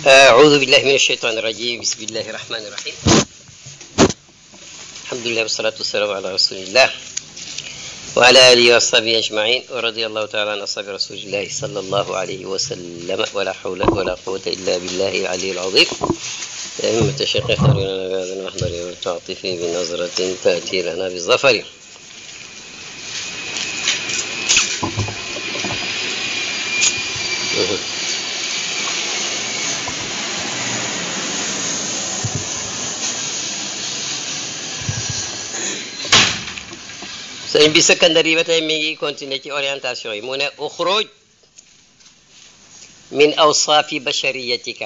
أعوذ بالله من الشيطان الرجيم بسم الله الرحمن الرحيم الحمد لله والصلاة والسلام على رسول الله وعلى آله وأصحابه أجمعين ورضي الله تعالى عن أصحاب رسول الله صلى الله عليه وسلم ولا حول ولا قوة إلا بالله العلي العظيم يا أئمة الشيخ اختاروا لنا بهذا المحضر والتعطف بنظرة تأتي لنا بالظفر sëñ bi secondaire yi ba tey mi ngi continuer ci orientation yi mu ne uxruj min awsaafi bashariyatika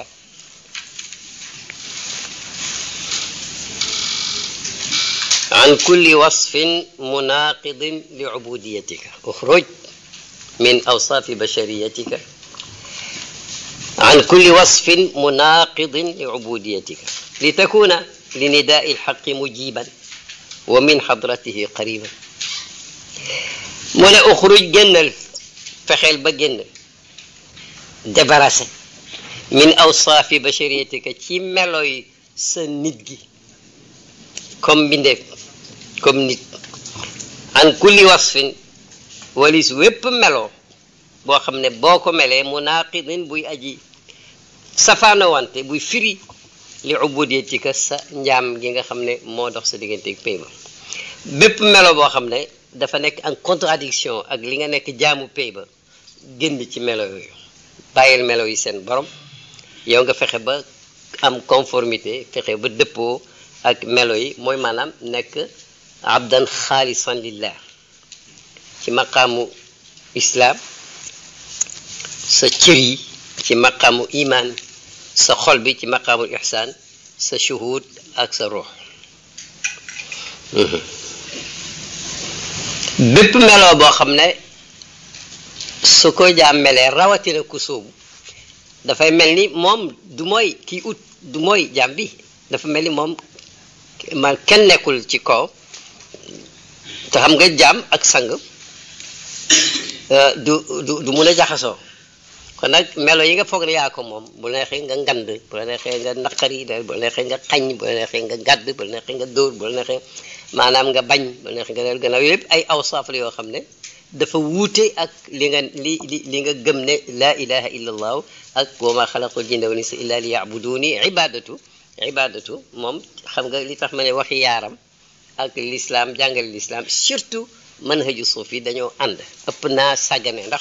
an kulli wasfin munaqidin li ubudiyatika uxruj min awsaafi bashariyatika عن كل وصف مناقض لعبوديتك لتكون لنداء الحق مجيبا ومن حضرته قريبا mu ne uxruj génnal fexeel ba génn débarrassé min awsaafi bashariyatika ci meloy sa nit gi comme mbindeef comme nit an kulli wasfin walis wépp melo boo xam ne boo ko melee munaqidin buy aji safaano wante buy firi li ubudiyatika sa njaam gi nga xam ne moo dox sa diggante ak pay ba bépp melo boo xam ne dafa nekk en contradiction ak li nga nekk jaamu pay ba génn ci melo yooyu bàyyil melo yi seen borom yow nga fexe ba am conformité fexe ba dëppoo ak melo yi mooy maanaam nekk abdan xaalisan lillah ci maqaamu islaam sa cër yi ci maqaamu iman sa xol bi ci maqaamu ihsaan sa shuhud ak sa ruux bépp meloo boo xam ne su ko jaam melee rawatina ku sóobu dafay mel ni moom du mooy kii ut du mooy jaam bi dafa mel ni moom man kenn nekkul ci kaw te xam nga jaam ak sang du du du mun a jaxasoo kon nag melo yi nga foog ne yaa ko moom bu la neexee nga ngand bu la neexee nga naqari bu la neexee nga xañ bu la neexee nga gàdd bu la neexee nga dóor bu la neexee maanaam nga bañ bu la neexee nga del gannaaw yëpp ay awsaaf la yoo xam ne dafa wuute ak li nga li li li nga gëm ne laa ilaha illa allahu ak wa ma xalaqul jinna wal insa illa li yabuduni ibadatu ibadatu moom xam nga li tax ma ne waxi yaaram ak l'islam jàngale l'islam surtout manhaju suuf yi dañoo ànd ëpp naa sàggane ndax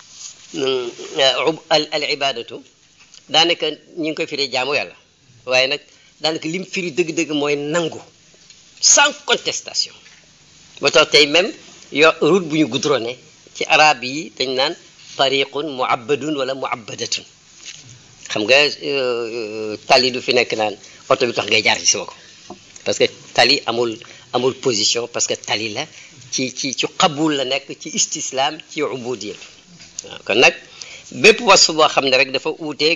al al ibadatu daanaka ñu ngi koy firi jaamu yàlla waaye nag daanaka lim firi dëgg-dëgg mooy nangu sans contestation ba tax tey même yo route bu ñu goudronné ci arab yi dañ naan tariqun muabbadun wala muabbadatun xam nga tali du fi nekk naan oto bi tax ngay jaar ci sama ko parce que tali amul amul position parce que tali la ci ci ci qabul la nekk ci istislam ci ubudiyat waaw kon nag bépp wasf boo xam ne rek dafa uuteeg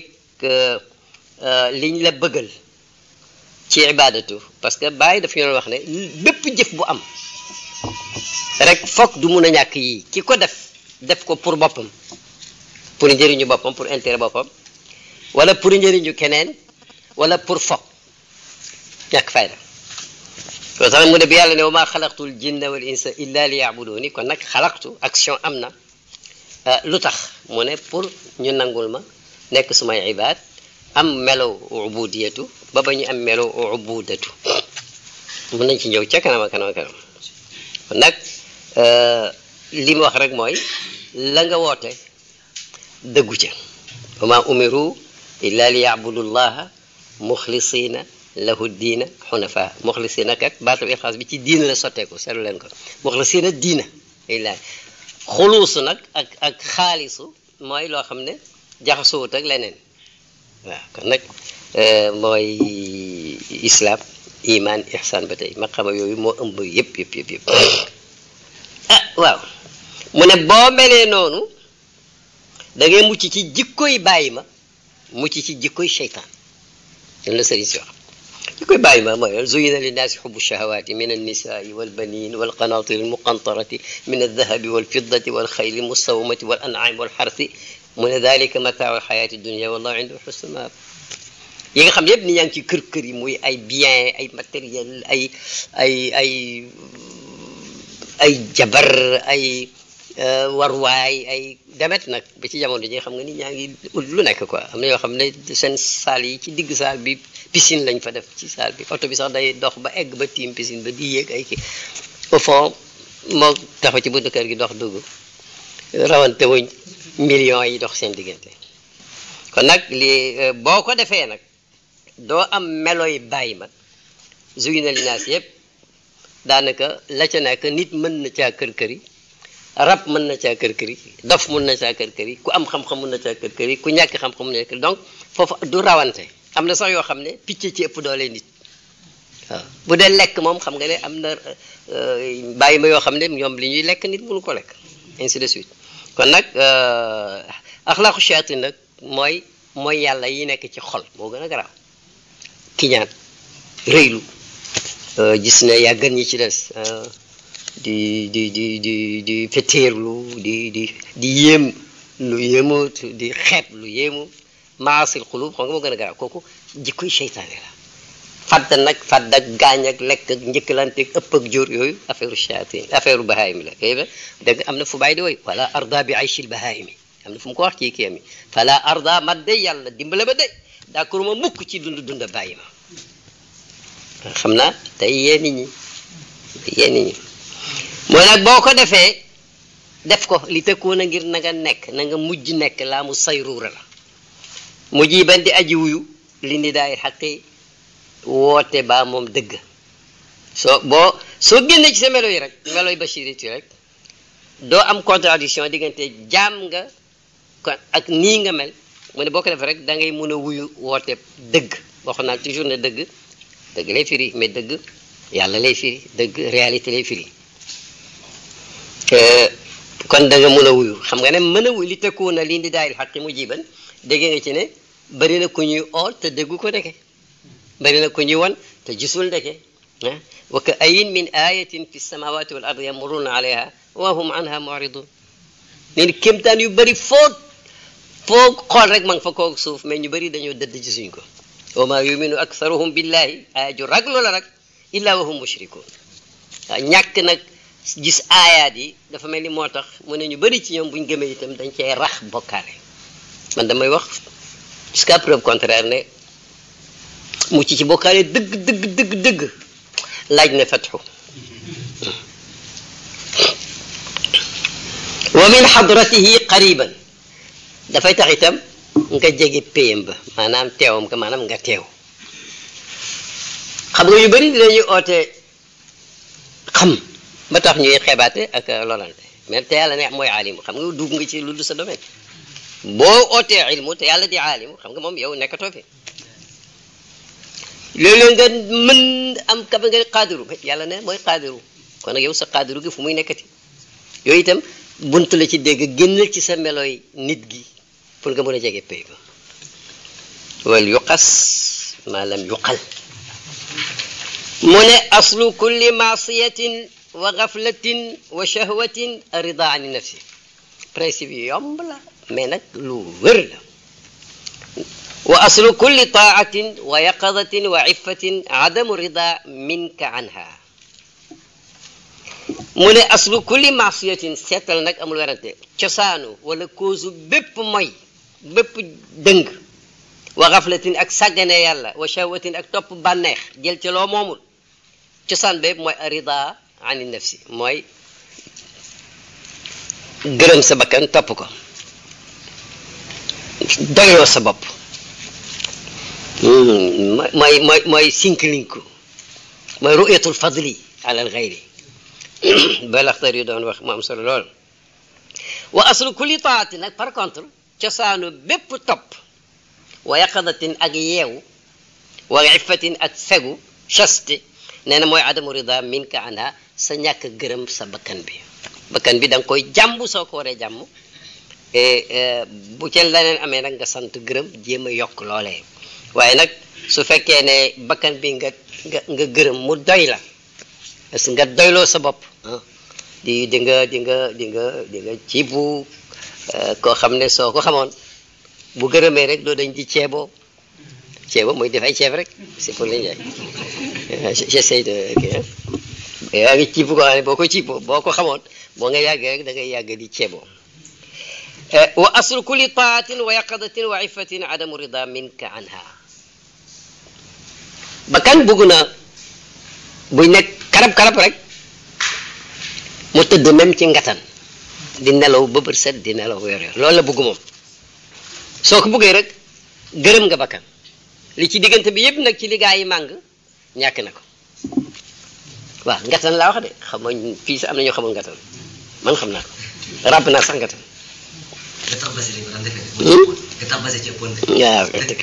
liñ la bëggal ci ibadatu parce que bàyyi dafa ñu wax ne bépp jëf bu am rek foog du mun a ñàkk yii ki ko def def ko pour boppam pour njëriñu boppam pour intérêt boppam wala pour njëriñu keneen wala pour foog ñàkk fayda loo tax mu ne bi yàlla ne wa maa xalaqtul jinna wal insa illa li yabuduni kon nag xalaqtu action am na lu tax mu ne pour ñu nangul ma nekk sumay ibaad am melo ubudiyatu ba ba ñu am melo ubudatu mun nañ ci ñëw ca kanam a kanam a kanam kon nag li mu wax rek mooy la nga woote dëggu ca wa ma umiru illa li yabudu llaha muxlisina lahu diina xunafa muxlisina kat baatab ixlaas bi ci diina la sotteeku seetlu leen ko muxlisina diina illaahi xuluusu nag ak ak xaalisu mooy loo xam ne jaxasuwut ak leneen waaw kon nag mooy islaam iman ihsan ba tey maqama yooyu moo ëmb yëpp yëpp yëpp yëpp ah waaw mu ne boo melee noonu da ngay mucc ci jikkoy bàyyi ma mucc ci jikkoy seytaan dan la sëriñ si wax jikkoy bàyyi ma mooy zuyina linnaasi xubu shahawaati min annisaai walbanin walqanaatiri almuqantarati min aldahabi walfiddati walxayli almusawamati walancaami walxarsi mu ne dalika mataaul xayaati dunia wallahu indahu xusnu maab yi nga xam ne yëpp ni ñaa ngi ci kër kër yi muy ay bien ay matériel ay ay ay ay jabar ay warwaay ay demet nag ba ci jamono ji xam nga ni ñaa ngi lu nekk quoi am na yoo xam ne seen saal yi ci digg saal bi piscine lañ fa def ci saal bi oto bi sax day dox ba egg ba tiim piscine ba di yéeg ay kii au fond moo taxaw ci buntu kër gi dox dugg rawante wuñ millions yi dox seen diggante kon nag li boo ko defee nag doo am meloy bàyyi ma zuyina linaas yëpp daanaka la ca nekk nit mën na caa kër kër yi rab mën na caa kër kër yi dof mën na caa kër kër yi ku am xam-xam mën na caa kër kër yi ku ñàkk xam-xam mën na kër donc foofu du rawante am na sax yoo xam ne picc ci ëpp doole nit waaw bu dee lekk moom xam nga ne am na bàyyi ma yoo xam ne ñoom li ñuy lekk nit mënu ko lekk ainsi de suite kon nag axlaaqu shayatin nag mooy mooy yàlla yi nekk ci xol moo gën a garaaw kiñaan rëylu gis ne yaa gën ñi ci des di di di di di feteerlu di di di yéem lu yéemu di xeeb lu yéemu maasil xulub xam nga moo gën a garaaw kooku jikkoy seytaane la fadd nag fadd ak gaañ ak lekk ak njëkkalante ak ëpp ak jóor yooyu affaire shayatin affaire bahaayimi la kay dëgg am na fu bàyyi di woy wala arda bi aychil bahaayimi am na fu mu ko wax ci kii mi fala arda ma de yàlla dimbale ba de d'accord ma mukk ci dund dund bàyyi ma xam naa tey yee nit ñi yee nit ñi mooy nag boo ko defee def ko li tëkkoon a ngir na nga nekk na nga mujj nekk laa mu sayruura la mujj yi ban di aji wuyu li ni daay xaqi woote baa moom dëgg soo boo soo génnee ci sa melo yi rek melo yi bashiriti rek doo am contradiction diggante jaam nga kon ak nii nga mel mu ne boo ko defee rek da ngay mën a wuyu woote dëgg waxoon naa toujours ne dëgg dëgg lay firi mais dëgg yàlla lay firi dëgg réalité lay firi kon da nga mën a wuyu xam nga ne mën a wuyu li tëkkuwoon na lii di daayil xaqi mu jiban dégg nga ci ne bari na ku ñuy oo te déggu ko ndeke bari na ku ñuy won te gisul ndeke ah wa ka ayin min ayatin fi samawati wal ardi yamuruna alayha wa hum anha muridun neen kéemtaan yu bari foo foo xool rek ma nga fa koog suuf mais ñu bari dañoo dëdd ci suñ ko wa ma yuminu aktharuhum billahi aya ju raglu la rek illa wa hum mushrikun waaw ñàkk nag gis aayaat yi dafa mel ni moo tax mu ne ñu bari ci ñoom buñ gëmee itam dañ cee rax bokkaale man damay wax jusqu'à preuve contraire ne mucc ci bokkaale dëgg dëgg dëgg dëgg laaj na fatxu wa min xadratihi qariban dafay tax itam nga jege péyam ba maanaam teewam ka maanaam nga teew xam nga yu bëri dinañuy oote xam ba tax ñuy xeebaate ak lolante mais te yàlla ne mooy aalimu xam nga dugg nga ci lu du sa domaine boo ootee ilmu te yàlla di aalimu xam nga moom yow nekkatoo fi léeg-léeg nga mën am kaba nga qaadiru yàlla ne mooy qaadiru kon nag yow sa qaadiru gi fu muy nekkati yooyu itam bunt la ci dégg génnal ci sa melooy nit gi pour nga mën a jege pay ba wal yuqas ma lam yuqal mu ne aslu kulli maasiyatin wa gaflatin wa shahwatin rida ani nafsi principe yi yomb la mais nag lu wër la wa aslu kulli taatin wa yaqadatin wa iffatin adamu rida minka anha mu ne aslu kulli maasiyatin seetal nag amul werante cosaanu wala cause bépp moy bépp dëng wa gaflatin ak sàggane yàlla wa shahwatin ak topp bànneex jël ci loo moomul cosaan bépp mooy rida ani nafsi mooy gërëm sa bakkan topp ko doyloo sa bopp mooy mooy mooy sinkilinku mooy ru'yatul fadli ala al ghayri ba laxtar yu doon wax mu am solo lool wa aslu kulli taati nag par contre cosaanu bépp topp wa yaqadatin ak yeewu wa iffatin ak fegu chaste nee na mooy adamu rida minka anha sa ñàkk gërëm sa bakkan bi bakkan bi da nga koy jàmb soo ko waree jàmm bu ca leneen amee nag nga sant gërëm jéem a yokk loolee waaye nag su fekkee ne bakkan bi nga nga nga gërëm mu doy la parce que nga doyloo sa bopp di di nga di nga di nga di nga ciibu koo xam ne soo ko xamoon bu gërëmee rek doo dañ di ceeboo ceebo mooy def ay ceeb rek c'est pour les jaay j'essaie de yaa ngi ciib ko xam ne boo ko ciib boo ko xamoon boo nga yàggee rek da ngay yàgg di ceeboo wa aslu kulli taatin wa yaqadatin wa ifatin adamu rida minka anha bakkan bugg na buy nekk karab-karab rek mu tëdd même ci ngatan di nelaw ba bët set di nelaw yor yor loolu la bugg moom soo ko buggee rek gërëm nga bakkan li ci diggante bi yëpp nag ci li gaa yi màng ñàkk na ko waaw ngatan laa wax de xam nga fii sax am na ñoo xamul ngatan man xam naa ko ràbb naa sax ngatan waaw dëgg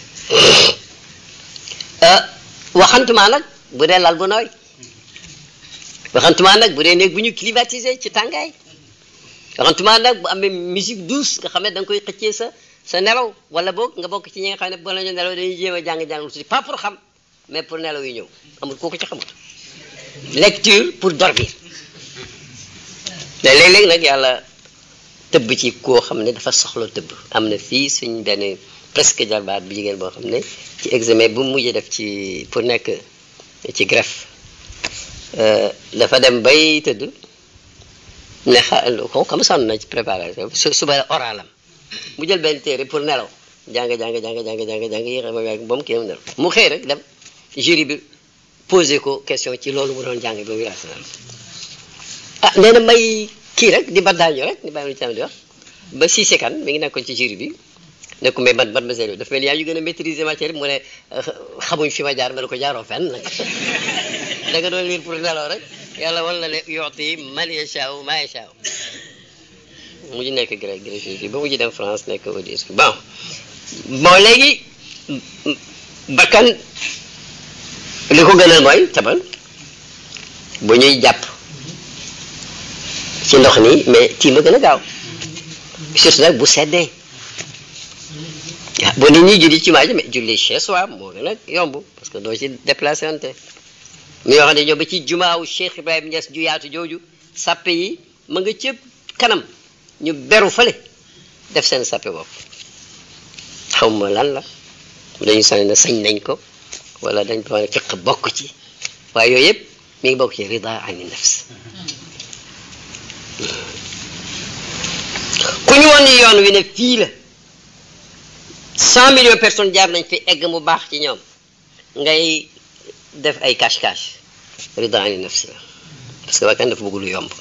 waxantumaa nag bu dee lal bu nooy waxantumaa nag bu dee néeg bu ñu climatisé ci tàngaay waxantumaa nag bu amee musique douce nga xam ne da nga koy xëccee sa sa nelaw wala boog nga bokk ci ñi nga xam ne ba la ñu nelaw dañuy jéem a jàng-jàng lu tuuti pas pour xam mais pour nelaw yu ñëw amul kooku ci xamul lecture pour dormir mais léeg-léeg nag yàlla tëbb ci koo xam ne dafa soxla tëbb am na fii suñ benn presque jarbaat bu jigéen boo xam ne ci examen bu mujjee def ci pour nekk ci greffe dafa dem bay tëdd ne xa ko xam sonn na ci préparation suba oralam mu jël benn téere pour nelaw jàng jàng jàng jàng jàng jàng yéex ba ba mu kii am nelaw mu xëy rek dem jury bi posé ko question ci loolu mu doon jàng ba mu raisonnal ah nee na may kii rek di baddaañu rek di bàyyi lu ci am di wax ba Cissé Kane mi ngi nekkoon ci jury bi ne ko mais man man ma seetlu dafa mel ni yaa yu gën a maîtriser matière bi mu ne xamuñ fi ma jaar ma ne ko jaaroo fenn nag da nga doon lire pour nelaw rek yàlla wala ne yooti man yashaaw ma yashaaw mujj nekk grec grec ba mujj dem France nekk audis bon bon léegi bakkan li ko gënal mooy tabal bu ñuy jàpp ci ndox nii mais tii ma gën a gaaw surtout nag bu seddee waaw boo nit ñi julli ci maaji mais julli chez soi moo gën a yomb parce que doo ci déplacé wante mi yoo xam ne ñoo ba ci jumaawu Cheikh Ibrahim Niass ju yaatu jooju sàppe yi ma nga cëpp kanam ñu beru fale def seen sàppe bopp xaw ma lan la dañu sane na sañ nañ ko wala dañ ko ne fiq bokk ci waaye yooyu yëpp mi ngi bokk ci rida ani nafs ku ñu woon yoon wi ne fii la cent millions de personnes jaar nañ fi egg mu baax ci ñoom ngay def ay cache-cache rida ani nafs la parce que bakkan dafa bëgg lu yomb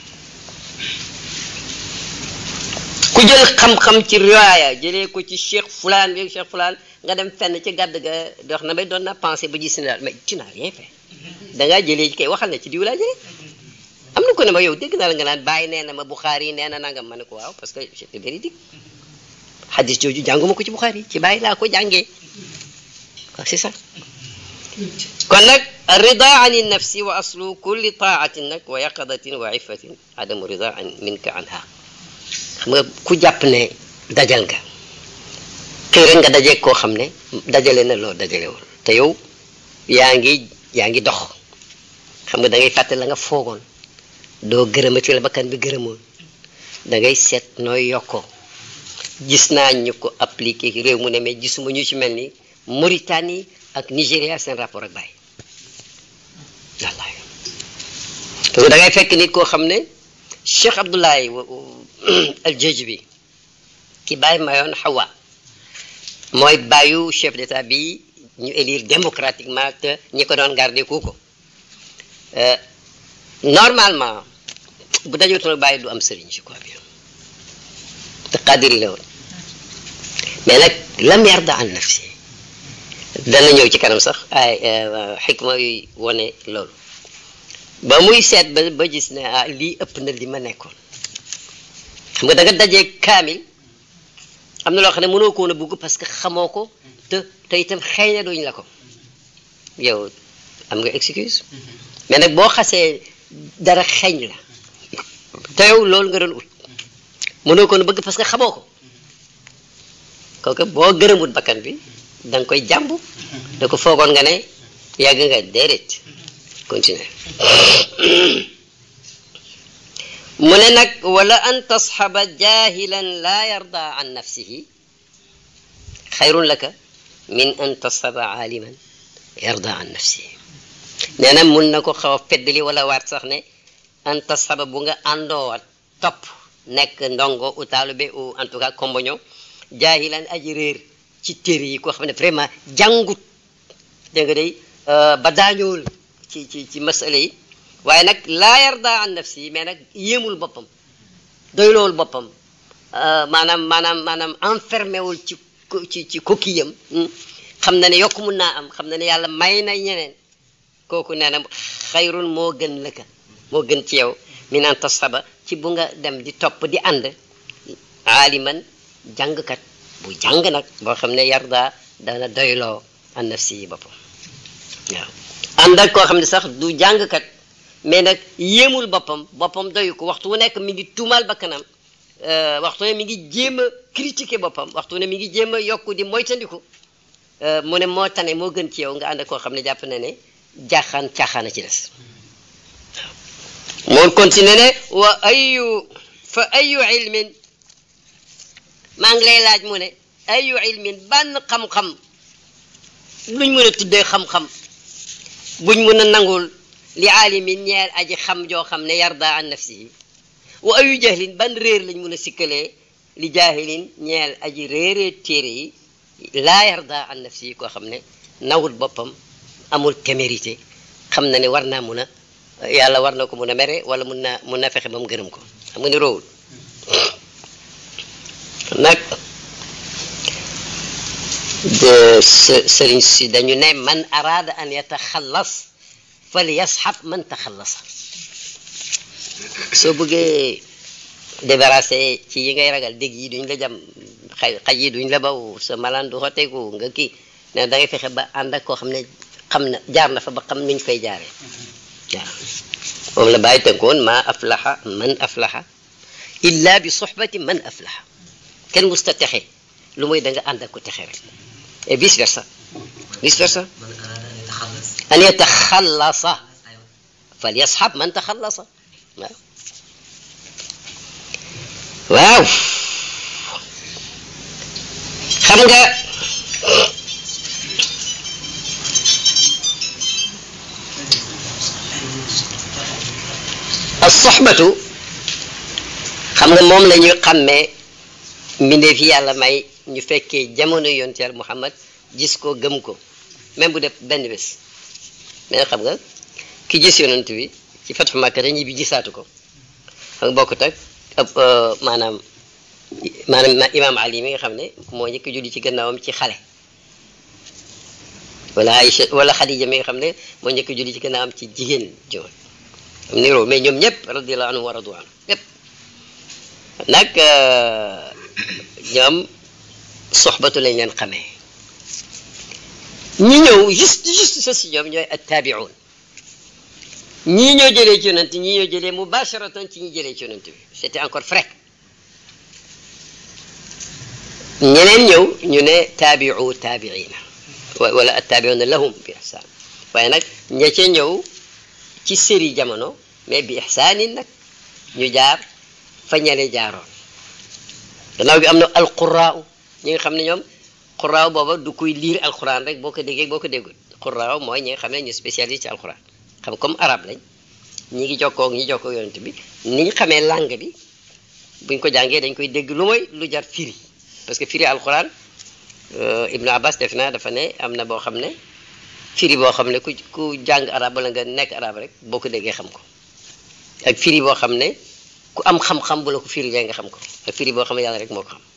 ku jël xam-xam ci riwaaya jëlee ko ci cheikh fulaan bi cheikh fulaan nga dem fenn ci gàdd ga dox na may doon na pensé ba gis ne daal mais tu n'as rien fait da ngaa jëlee kay waxal na ci diw laa jëlee am na ko ne ma yow dégg naa la nga naan bàyyi nee na ma Bukhari nee na nangam ma ne ko waaw parce que c'était véridique hadis jooju jànguma ko ci Bukhari ci bàyyi laa ko jàngee waaw c'est ça kon nag rida ani nafsi wa aslu kulli taatin nag wa yaqadatin wa ifatin adamu rida an minka anha xam nga ku jàpp ne dajal nga xëy rek nga daje koo xam ne dajale na loo dajalewul te yow yaa ngi yaa ngi dox xam nga da ngay fàtte la nga foogoon doo gërëmati la bakkan bi gërëmoon da ngay seet nooy yokkoo gis naa ñu ko appliqué réew mu ne mais gisuma ñu ci mel ni Mauritanie ak Nigéria seen rapport ak Baye wallaay parce que da ngay fekk nit koo xam ne Cheikh Abdoulaye al-Jajbi bi ki bàyyi mayoon Hawa mooy bàyyu chef d'état bi ñu élire démocratiquement te ñi ko doon garder ku ko normalement bu dajotoon bàyyi du am sëriñ je crois bien te qadiri la woon mais nag lam yarda an nafsi dana ñëw ci kanam sax ay xikma yuy wone loolu ba muy seet ba ba gis ne ah lii ëpp na li ma nekkoon xam nga da nga dajee kaamil am na loo xam ne mënoo ko woon a bugg parce que xamoo ko te te itam xëy na duñ la ko yow am nga excuse mais nag boo xasee dara xeeñ la te yow loolu nga doon ut mënoo ko woon a bëgg parce que xamoo ko kooku boo gërëmut bakkan bi da nga koy jàmb da ko foogoon nga ne yàgg nga déedéet continuer mu ne nag wala an tasxaba jahilan laa yarda an nafsihi xayrun laka min an tasxaba aaliman yarda an nafsihi nee na mun na ko xaw a feddali wala waat sax ne an tasxaba bu nga àndoo topp nekk ndongo u taalibe ou en tout cas komboño jaahilan aji réer ci téere yi koo xam ne vraiment jàngut dégg nga day ba daañool ci ci ci masala yi waaye nag laa yarda an nafsi yi mais nag yéemul boppam doyloowul boppam maanaam maanaam maanaam enfermé wul ci ci ci coquillam xam na ne yokk mun naa am xam na ne yàlla may na ñeneen kooku nee na xayrun moo gën lëkka moo gën ci yow min an tasxaba ci bu nga dem di topp di ànd aaliman jàngkat bu jàng nag boo xam ne yarda dana doyloo an nafsi yi boppam waaw ànd ak koo xam ne sax du jàngkat mais nag yéemul boppam boppam doyu ko waxtu wu nekk mi ngi tuumaal bakkanam waxtu ne mi ngi jéem a critiquer boppam waxtu ne mi ngi jéem a yokku di moytandiku mu ne moo tane moo gën ci yow nga ànd ak koo xam ne jàpp na ne jaaxaan caaxaana ci des moo continué ne wa ayu fa ayu ilmin maa ngi lay laaj mu ne ayu ilmin ban xam-xam luñ mën a tuddee xam-xam buñ mën a nangul li aalimin ñeel aji xam joo xam ne yarda an nafsihi wa ayu jahlin ban réer lañ mën a sikkalee li jaahilin ñeel aji réeree téere yi laa yarda an nafsihi koo xam ne nawul boppam amul témérité xam na ne war naa mun a yàlla war na ko mun a mere wala mun naa mun na fexe ba mu gërëm ko xam nga ni roowul nag de sëriñ si dañu ne man araada an yataxallas fal yasxab man taxallasa soo bëggee débarrassé ci yi ngay ragal dégg yi duñ la jam xay xaj yi duñ la baw sa malaan du xoteeku nga kii ne da ngay fexe ba ànd ak koo xam ne xam na jaar na fa ba xam nuñ fay jaaree waaw moom la bàyyi tënkoon ma aflaxa man aflaxa illa bi soxbati man aflaxa kenn musta texe lu muy da nga ànd ak ko texe rek et vice versa vice versa an yataxallasa fal yasxab man taxallasa waaw waaw xam nga as-soxbatu xam nga moom la ñuy xàmmee mbindeef yi yàlla may ñu fekkee jamono yonent Yàlla Muhammad gis ko gëm ko même bu def benn bés mais xam nga ki gis yonent bi ci Fathu Makka ñi bi gisaatu ko xam nga bokkut ak maanaam maanaam imaam Ali mi nga xam ne moo njëkk julli ci gannaawam ci xale wala Aïcha wala Xadija mi nga xam ne moo njëkk julli ci gannaawam ci jigéen joon am niroo mais ñoom ñëpp radiyallahu anhu wa radu anhu ñëpp nag ñoom soxbatu lañ leen xamee ñi ñëw juste juste sa si ñoom ñooy attaabiun ñii ñoo jëlee ci yonent ñii ñoo jëlee mubasharatan ci ñi jëlee ci yonent bi c'était encore frais ñeneen ñëw ñu ne taabiu taabiina wala attaabiuna lahum bi ihsaan waaye nag ña ca ñëw ci séri jamono mais bi ihsaanin nag ñu jaar fa ñale jaaroon gannaaw bi am na alquraaw ñi nga xam ne ñoom quraaw booba du kuy liir alquran rek boo ko déggee boo ko déggul quraaw mooy ñi nga xam ne ñu spécialiste ci alquran xam comme arabe lañ ñi ngi jokkoo ñi jokkoo yonent bi ni ñu xamee langue bi buñ ko jàngee dañ koy dégg lu mooy lu jar firi parce que firi alquran Ibnu Abbas def naa dafa ne am na boo xam ne firi boo xam ne ku ku jàng arab wala nga nekk arab rek boo ko déggee xam ko ak firi boo xam ne ku am xam-xam bu la ko firi lee nga xam ko ak firi boo xam ne yàlla rek moo ko xam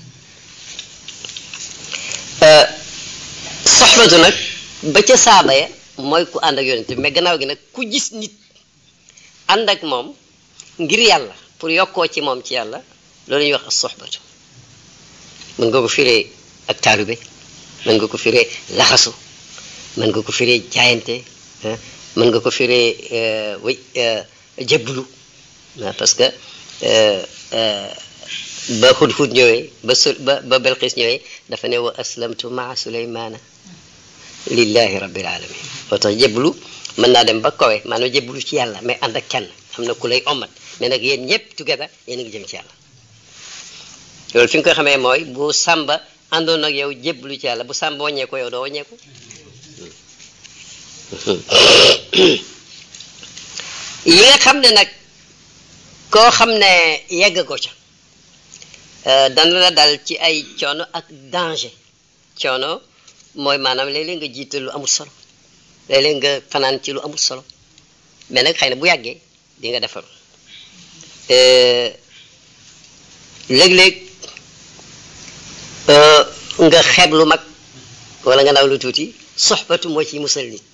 soxbatu nag ba ca saaba ya mooy ku ànd ak yonent bi mais gannaaw gi nag ku gis nit ànd ak moom ngir yàlla pour yokkoo ci moom ci yàlla loolu ñuy wax as soxbatu mën nga ko firee ak taalube mën nga ko firee laxasu mën nga ko firee jaayante mën nga ko firee way jébbalu parce que ba hudhud ñëwee ba su ba ba belqis ñëwee dafa ne wa aslamtu maa suleymaana lillahi rabbil alamin moo tax jébbalu mën naa dem ba kawe maanaam jébbalu ci yàlla mais ànd ak kenn am na ku lay omat mais nag yéen ñëpp together yéen a ngi jëm ci yàlla loolu fi nga koy xamee mooy bu sàmba àndoon ak yow jébbalu ci yàlla bu sàmba wàññeeku yow doo wàññeeku yi nga xam ne nag koo xam ne yegg ko ca dana la dal ci ay coono ak danger coono mooy maanaam léeg-léeg nga jiital lu amul solo léeg-léeg nga fanaan ci lu amul solo mais nag xëy na bu yàggee di nga defaru léeg-léeg nga xeeb lu mag wala nga naw lu tuuti soxbatu moo ci musal nit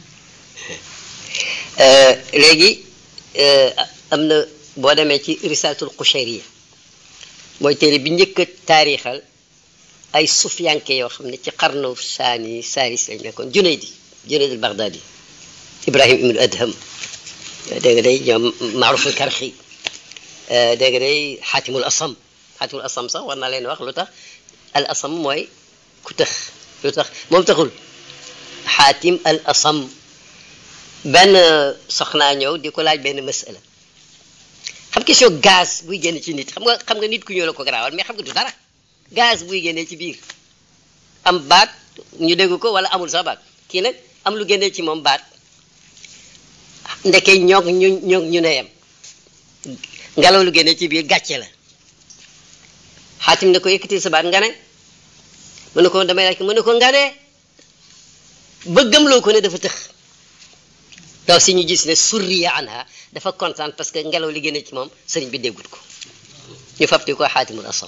léegi am na boo demee ci risalatul Qushayriya mooy téere bi njëkk a taarixal ay sufyanke yoo xam ne ci xarnu saani saaris lañ nekkoon Junaydi Junayd al Baghdadi Ibrahim ibnu Adham dégg nga day ñoom Maaruful Karxi dégg nga day Xaatimul Asam Xaatimul Asam sax war naa leen wax lu tax al Asam mooy ku tëx lu tax moom taxul Xaatim al Asam benn soxnaa ñëw di ko laaj benn masala xam question gaz buy génn ci nit xam nga xam nga nit ku ñëw la ko garaawal mais xam nga du dara gaz buy génnee ci biir am baat ñu dégg ko wala amul sax baat kii nag am lu génnee ci moom baat ndeke ñoog ñu ñoog ñu ne yem ngelaw lu génnee ci biir gàcce la xaatim ne ko yëkkatil sa baat nga ne mu ne ko damay laaj mu ne ko nga ne bëggam loo ko ne dafa tëx daw si ñu gis ne surriya anha dafa kontaan parce que ngelaw li génne ci moom sëriñ bi déggut ko ñu fabti ko xaatimul asam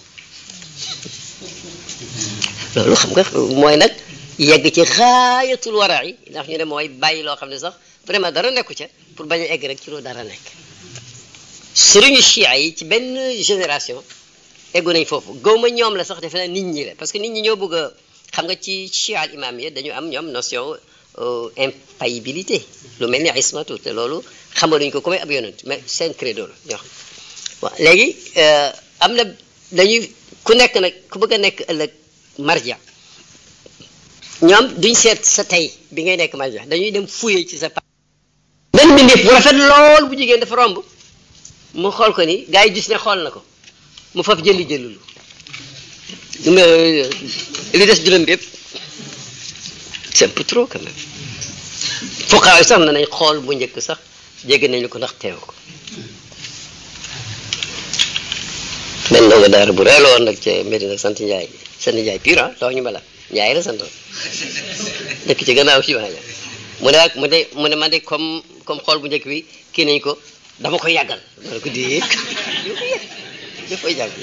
loolu xam nga mooy nag yegg ci xaayatul wara yi ndax ñu ne mooy bàyyi loo xam ne sax vraiment dara nekku ca pour bañ a egg rek ci lu dara nekk sëriñu chia yi ci benn génération eggu nañ foofu gawma ñoom la sax defe naa nit ñi la parce que nit ñi ñoo bëgg a xam nga ci chia al imam yi dañu am ñoom notion impayibilité lu mel ni ismatu te loolu xamaluñ ko comme ab yonent mais seen credo la ñoo xam waaw léegi am na dañuy ku nekk nag ku bëgg a nekk ëllëg marja ñoom duñ seet sa tey bi ngay nekk marja dañuy dem fuye ci sa pa benn mbindeef bu rafet lool bu jigéen dafa romb mu xool ko ni gars yi gis ne xool na ko mu faf jëli jëlulu li des juróom bépp c'est un peu trop quand même fuqaa yi sax na nañ xool bu njëkk sax jégg nañu ko ndax teew ko benn ndongo daara bu reelo woon nag ca Medina sant Njaay sant Njaay pur ah loo ñu bala Njaay la santoon dëkk ci gannaaw ci waa mu ne ak mu ne mu ne man de comme comme xool bu njëkk bi kii nañ ko dama koy yàggal ma ne ko déet da koy yàgg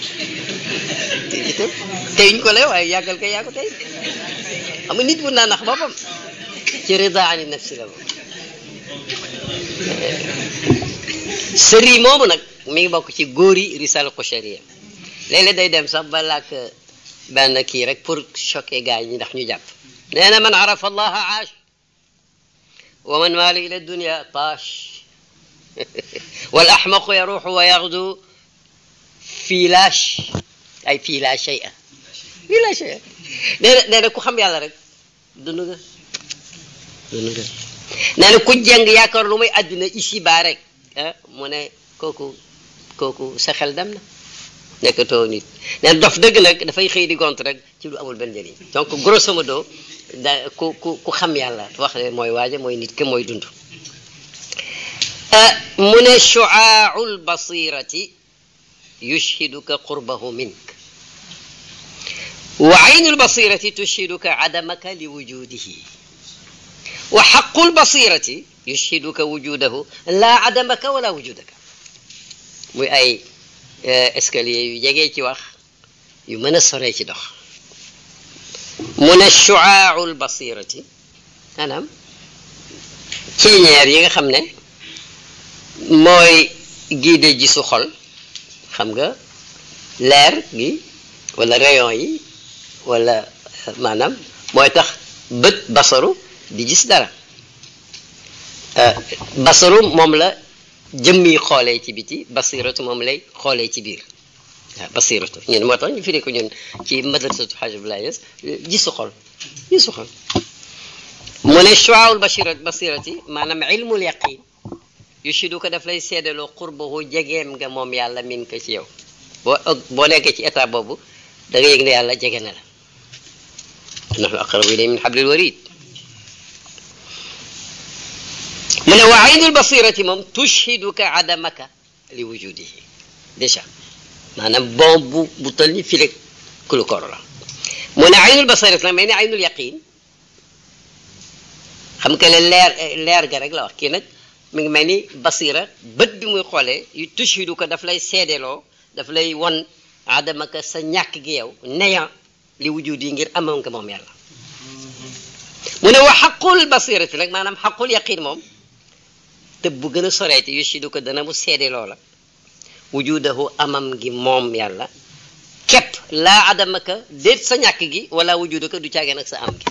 tey ñu ko lay waaye yàggal kay yaa ko tey xam nga nit mun naa nax boppam ci rida ani nafsi la moom sëri moomu nag mi ngi bokk ci góori risal Qushayriya léeg-léeg day dem sax ba làkk benn kii rek pour choquer gars yi ndax ñu jàpp nee na man arafa allaha aash wa man maala ila dunia taash wal axmaqu yaruxu wa yaxdu fii laash ay fii laa shay'a fii laa shay'a nee na nee na ku xam yàlla rek dund nga dund nga nee na ku jàng yaakaar lu muy àdduna ici baa rek ah mu ne kooku kooku sa xel dem na nekkatoo nit nee na dof dëgg nag dafay xëy di gont rek ci lu amul benn njëriñ donc grosso modo da ku ku ku xam yàlla wax ne mooy waaja mooy nit ke mooy dund mu ne shuaau lbasirati yushhiduka qurbahu mink wa aynu lbasirati tushhiduka adamaka li wujudihi wa xaqu lbasirati yushhiduka wujudahu laa adamaka wala wujudaka muy ay escalier yu jegee ci wax yu mën a soree ci dox mu ne shuaau lbasirati maanaam ceeñeer yi nga xam ne mooy giide ji su xol xam nga leer gi wala rayon yi wala maanaam mooy tax bët basaru di gis dara basaru moom la jëmmi xoolee ci biti basiratu moom lay xoolee ci biir waaw basiratu ñun moo tax ñu firi ko ñun ci madrasatu Hajj Abdoulaye Niass gisu xol gisu xol mu ne shuaawul basirat basirati maanaam ilmul yaqin yushidu ko daf lay seedaloo qurbahu jegeem nga moom yàlla min ko ci yow boo boo nekkee ci état boobu da nga yëg ne yàlla jege na la nahnu aqrabu ilayhi min hablil warid mu ne wa aynul basirati moom tushhiduka adamaka li wujudihi déjà maanaam bon bu bu tol ni fileg kulu koor la mu ne aynul basirati nag mais ne aynul yaqin xam nga le leer leer ga rek la wax kii nag mi ngi mel ni basira bët bi muy xoolee yu tushhidu ko daf lay seedeloo daf lay won adamaka sa ñàkk gi yow neya li wujud yi ngir amoon nga moom yàlla mu ne wa xaqul basirati nag maanaam xaqul yaqin moom te bu gën a soreeti yushidu ko dana mu seedeloo la wujudahu amam gi moom yàlla képp laa adamaka déet sa ñàkk gi wala wujuduka du caagee nag sa am gi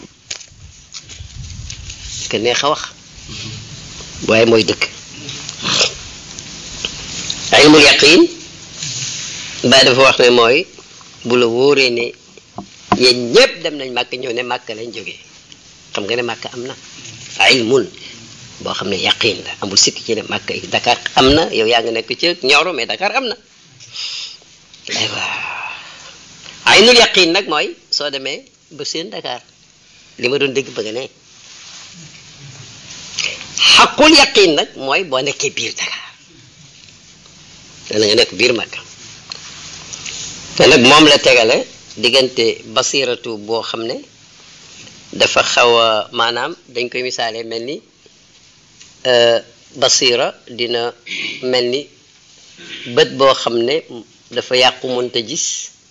que neex a wax waaye mooy dëkk ilmul yaqin ba dafa wax ne mooy bu la wóoree ne yéen ñëpp dem nañ màkk ñëw ne màkk lañ jógee xam nga ne màkk am na ilmun boo xam ne yaqin la amul sikk ci ne màkk yi Dakar am na yow yaa nga nekk ci Nioro mais Dakar am na aywa aynul yaqin nag mooy soo demee ba seen Dakar li ma doon dégg bëgg ne xaqul yaqin nag mooy boo nekkee biir Dakar dana nga nekk biir Makka te nag moom la tegale diggante basiratu boo xam ne dafa xaw a maanaam dañ koy misaale mel ni basira dina mel ni bët boo xam ne dafa yàqu mënta gis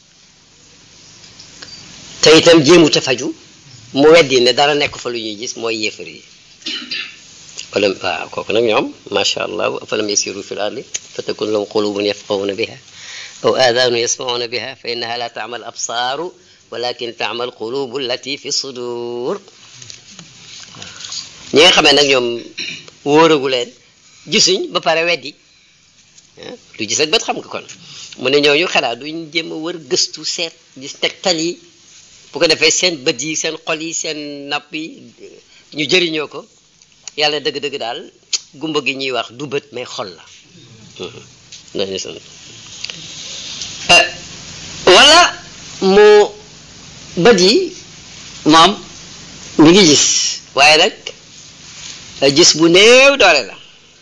te itam jéemu te faju mu weddi ne dara nekk fa lu ñuy gis mooy yéefar yi wala waaw kooku nag ñoom macha allah afalam yasiru fi l ardi fa takun lahum qulubun yafqahuna biha aw aadaanu yasmauna biha fa innaha la taamal absaaru walakin taamal qulubu allati fi sudur ñi nga xamee nag ñoom wóoragu leen gisuñ ba pare weddi du gis ak bët xam nga kon mu ne ñooñu xanaa duñ jéem a wër gëstu seet gis tegtal yi bu ko defee seen bët yi seen xol yi seen napp yi ñu jëriñoo ko yàlla dëgg-dëgg daal gumba gi ñuy wax du bët mais xol la dañu sant wala mu bët yi moom mi ngi gis waaye nag gis bu néew doole la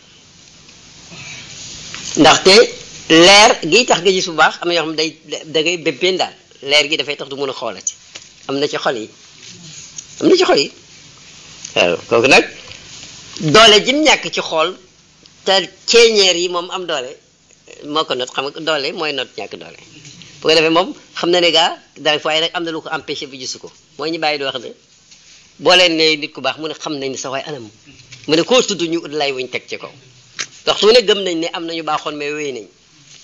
ndaxte leer gi tax nga gis bu baax am na yoo xam day da ngay béppeen daal leer gi dafay tax du mën a xoolati am na ci xol yi am na ci xol yi waaw kooku nag doole jim ñàkk ci xool te ceeñeer yi moom am doole moo ko not xam nga doole mooy not ñàkk doole bu ko defee moom xam na ne gaa dara waaye nag am na lu ko empêché bi gisu ko mooy ñu bàyyi di wax ne boo leen ne nit ku baax mu ne xam nañ ne sa waay anam mu ne koo tudd ñu ut lay wuñ teg ci kaw waxtu ne gëm nañ ne am nañu baaxoon mais wéy nañ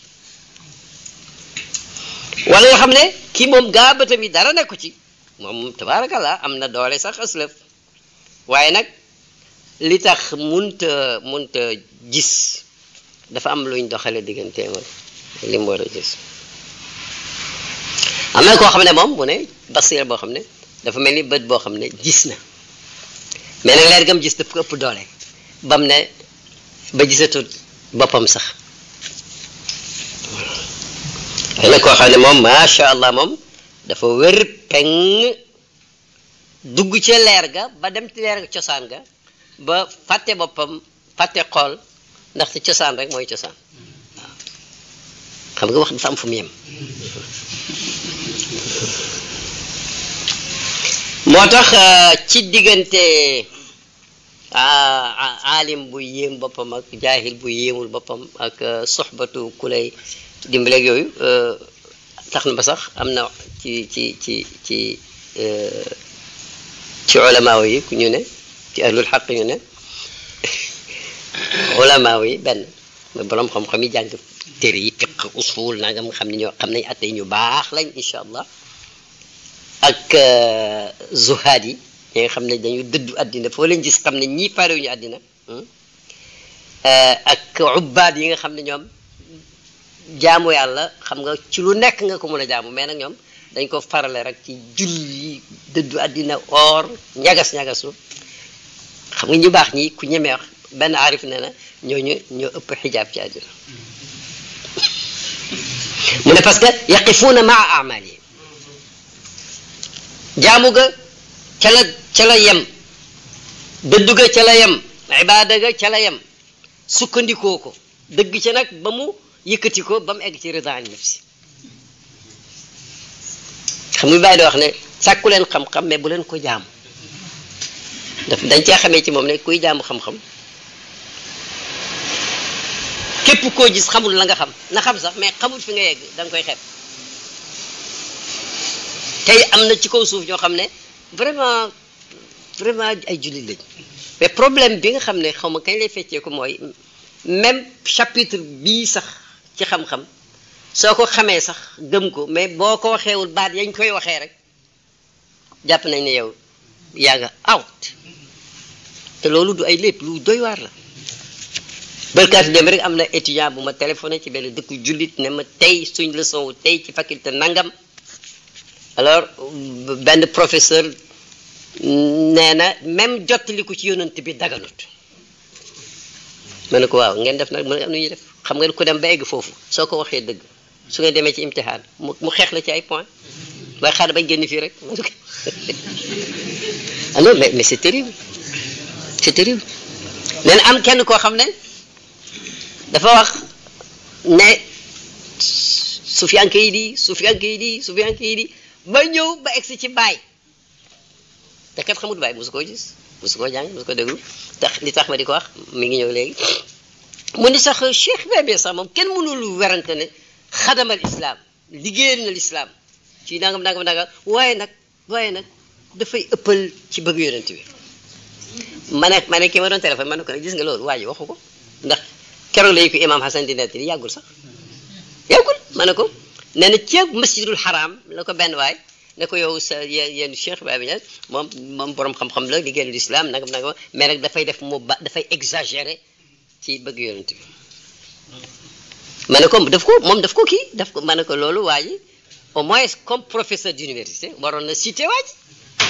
wala nga xam ne kii moom gaa bëtam yi dara nekku ci moom tabaarakallah am na doole sax aslëf waaye nag li tax munta munta gis dafa am luñ doxale digganteem ak li mu war a gis am na koo xam ne moom mu ne basira boo xam ne dafa mel ni bët boo xam ne gis na mais nag leer gam gis daf ko ëpp doole bam ne ba gisatut boppam sax ay na koo xam ne moom macha allah moom dafa wér peng dugg ca leer ga ba dem ci leer ga cosaan ga ba fàtte boppam fàtte xool ndaxte cosaan rek mooy cosaan waaw xam nga wax dafa am fu mu yem moo tax ci diggante aalim bu yéem boppam ak jaahil bu yéemul boppam ak soxbatu ku lay dimbaleeg yooyu tax na ba sax am na ci ci ci ci ci ulamaaw yi ku ñu ne ci ahlul xaq ñu ne ulamaaw yi benn mooy borom xam-xam yi jàng téere yi fiq usul nangam nga xam ne ñoo xam nañ atte ñu baax lañ incha allah ak zuhaad yi ñi nga xam ne dañu dëddu àddina foo leen gis xam ne ñii parewuñu àddina ak ubbaad yi nga xam ne ñoom jaamu yàlla xam nga ci lu nekk nga ko mën a jaamu mais nag ñoom dañ ko farale rek ci julli dëddu àddina or ñagas ñagasu xam nga ñu baax ñi ku ñemee wax benn aarif nee na ñooñu ñoo ëpp xijaab ci àdduna mu ne parce que yaqifuuna maa amali jaamu ga ca la ca la yem dëddu ga ca la yem ibaada ga ca la yem sukkandikoo ko dëgg ca nag ba mu yëkkati ko ba mu egg ci rida an nafsi xam nga bàyyi di wax ne sàkku leen xam-xam mais bu leen ko jaamu daf dañ cee xamee ci moom ne kuy jaamu xam-xam képp koo gis xamul la nga xam na xam sax mais xamul fi nga yegg da nga koy xeeb tey am na ci kaw suuf ñoo xam ne vraiment vraiment ay jullit lañ mais problème bi nga xam ne xaw ma kañ lay feccee ko mooy même chapitre bii sax ci xam-xam soo ko xamee sax gëm ko mais boo ko waxeewul baat yañ koy waxee rek jàpp nañ ne yow yaa nga out te loolu du ay lépp lu doy waar la bërkaati dem rek am na étudiant bu ma téléphoné ci benn dëkku jullit ne ma tey suñ leçon wu tey ci faculté nangam alors benn professeur nee na même jottaliku ci yonent bi daganut ma ne ko waaw ngeen def nag mu ne am na ñuy def xam nga ku dem ba egg foofu soo ko waxee dëgg su ngeen demee ci imtixaan mu mu xeex la ci ay point waaye xaaral bañ génn fii rek alors mais mais c'est terrible c'est terrible nee na am kenn koo xam ne dafa wax ne sufiyanke yi di sufiyanke yi di sufiyanke yi di ba ñëw ba egsi ci baay te kat xamut baay mosu koo gis mosu koo jàng mosu ko déglu tax li tax ma di ko wax mi ngi ñëw léegi mu ni sax cheikh bébé sax moom kenn mënul werante ne xadamal islam liggéeyal na l'islam ci nangam nangam nangam waaye nag waaye nag dafay ëppal ci bëgg yonent bi ma ne ma ne kii ma doon téléphone ma ne ko nag gis nga loolu waa ji waxu ko ndax keroog la ko imam Hassan di nettali yàggul sax yàggul ma ne ko nee na ceeb masjidul haram la ko benn waay ne ko yow sa yéen cheikh Ibrahima Niass moom moom borom xam-xam la liggéeyal l'islam nangam nangam mais nag dafay def mu ba dafay exagéré ci bëgg yonent bi ma ne ko daf ko moom daf ko kii daf ko ma ne ko loolu waa ji au moins comme professeur d'université waroon na cité waa ji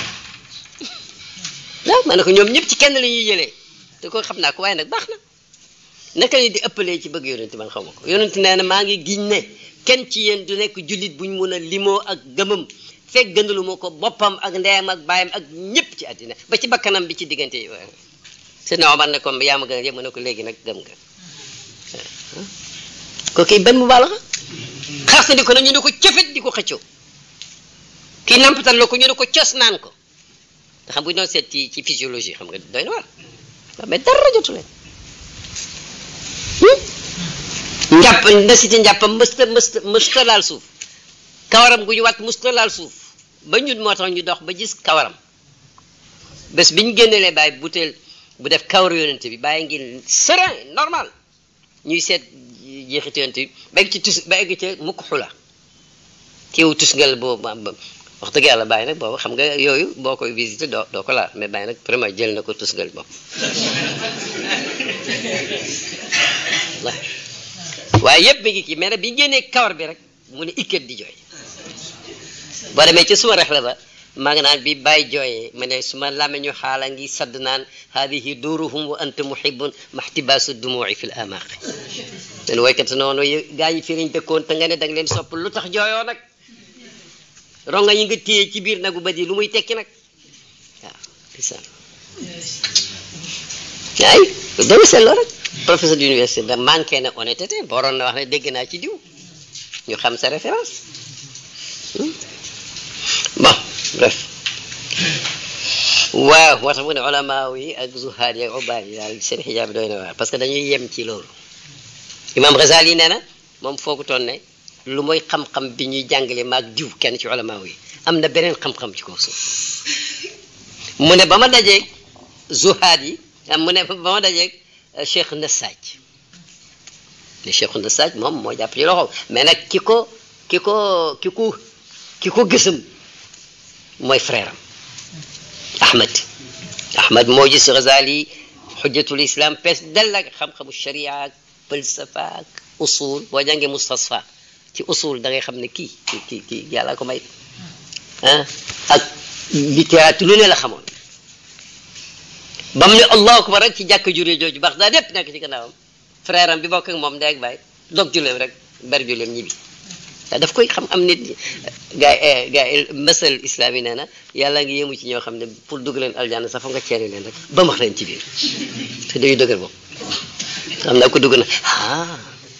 waaw ma ne ko ñoom ñëpp ci kenn la ñuy jëlee te ko xam naa ko waaye nag baax na naka la di ëppalee ci bëgg yonent man xaw ma ko yonent nee na maa ngi giñ ne kenn ci yéen du nekk jullit buñ mun a limoo ak gëmam fekk gënalu ma ko boppam ak ndeyam ak baayam ak ñëpp ci àddina ba ci bakkanam bi ci diggante yi waaye Seydina Omar ne ko yaa ma gën a yëpp mu ne ko léegi nag gëm nga ko kii benn mu baala xa xarsandi ko na ñu ne ko cëfet di ko xëccoo kii nampatal la ko ñu ne ko cos naan ko te xam bu ñu doon seet ci ci physiologie xam nga doy na waar mais dara jotu leen njàpp ndasiti njàppam mësta mësta mësta laal suuf kawaram gu ñu wat mësta laal suuf ba ñun moo tax ñu dox ba gis kawaram bés bi ñu génnelee bàyyi butéel bu def kawar yonent bi bàyyi ngi serein normal ñuy seet jeexit yonent bi ba egg ci tus ba egg ci mukk xula kiiwu tusngal boobu wax dëgg yàlla bàyyi nag boobu xam nga yooyu boo koy visité doo doo ko laal mais bàyyi nag vraiment jël na ko tusngal moom waaye yëpp mi ngi kii mais nag bi génnee kawar bi rek mu ne ikkat di jooy boo demee ci suma rexla ba maa ngi naan bi bàyyi jooyee ma ne suma làmmiñu xaala ngi sadd naan haadihi duruhum wa anta muhibbun maxtibaasu dumuuci fi l amaaqi len woykat noonu gaa ñi firiñ dëkkoon te nga ne da nga leen sopp lu tax jooyoo nag ronga yi nga téye ci biir nagu ba di lu muy tekki nag waaw isaan ay dama seetloo rek professeur d'université da manqué na honnêteté boroon na wax ne dégg naa ci diw ñu xam sa référence bon bref waaw moo tax mu ne ulama yi ak zuhaad yi ak ubaad yi daal seen xijaab bi doy na waar parce que dañuy yem ci loolu imam Ghazali nee na moom foogutoon ne lu mooy xam-xam bi ñuy jàngale maag diw kenn ci ulama yi am na beneen xam-xam ci kaw suuf mu ne ba ma dajeeg zuhaad yi mu ne ba ma dajeeg cheikh Nassaj ne cheikh Nassaj moom moo jàpp ci loxo mais nag ki ko ki ko ki ko ki ko gësam mooy frère am Ahmed Ahmed moo gis Ghazali xujjatul islam pees dell ak xam-xamu sharia ak falsafa ak usul boo jàngee mustasfa ci usul da ngay xam ne kii kii kii kii yàlla ko may ah ak littérature lu ne la xamoon ba mu ne allahu akbar rek ci jàkk juree jooju baax daa dépp nekk ci gannaawam frère am bi bokk ak moom ndeeg baay dog julleem rek ber julleem ñibbi te daf koy xam am nit ñi gaa yi gaa yi masal islam yi nee na yàlla ngi yëmu ci ñoo xam ne pour dugg leen aljanna sax fa nga ceeri leen rek ba max leen ci biir te dañuy dëgër bopp xam naa ko dugg na ah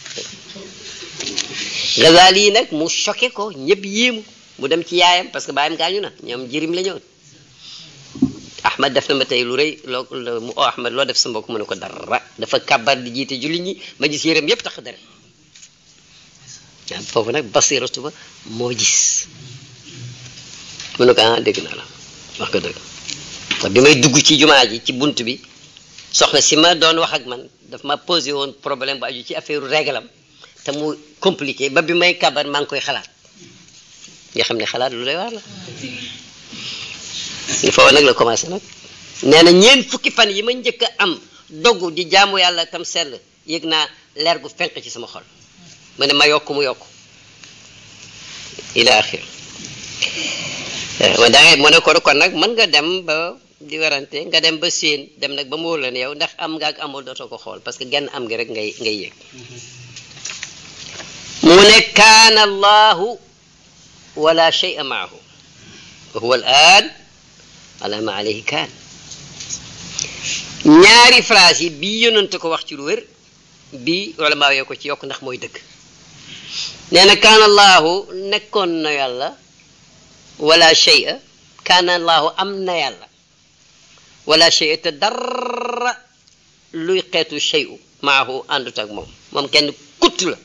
Ghazali yi nag mu choqué ko ñëpp yéemu mu dem ci yaayam parce que baayam gaañu na ñoom jirim la ñëwoon Ahmad def na ma tey lu rëy loo mu oo Ahmad loo def sa mbokk mu ne ko dara dafa kàbbar di jiite julli ñi ma gis yéreem yëpp tax dara waaw foofu nag basiratu ba moo gis mu ne ko ah dégg naa la wax ko dëgg te bi may dugg ci jumaa ji ci bunt bi soxna si ma doon wax ak man daf ma posé woon problème bu aju ci affaire réglam te mu compliqué ba bi may kabar maa ngi koy xalaat nga xam ne xalaat lu lay waar la foofu nag la commencé nag nee na ñeent fukki fan yi ma njëkk a am dogg di jaamu yàlla tam sell yëg naa leer gu fenq ci sama xol mu ne ma yokk mu yokk ila axir ma dangay mu ne ko kon nag mën nga dem ba di werante nga dem ba séen dem nag ba mu wóor la ne yow ndax am nga ak amul dootoo ko xool parce que genn am gi rek ngay ngay yëg mu ne kaana allahu wala shay'a maahu wa huwa al aan ala ma alayhi kaan ñaari phrase yi bii yonante ko wax ci lu wér bii wala maa yoo ko ci yokk ndax mooy dëgg nee na kaana allahu nekkoon na yàlla wala shay'a kaana allahu am na yàlla wala shay'a te dara luy xeetu shay'u maahu àndut ak moom moom kenn kutt la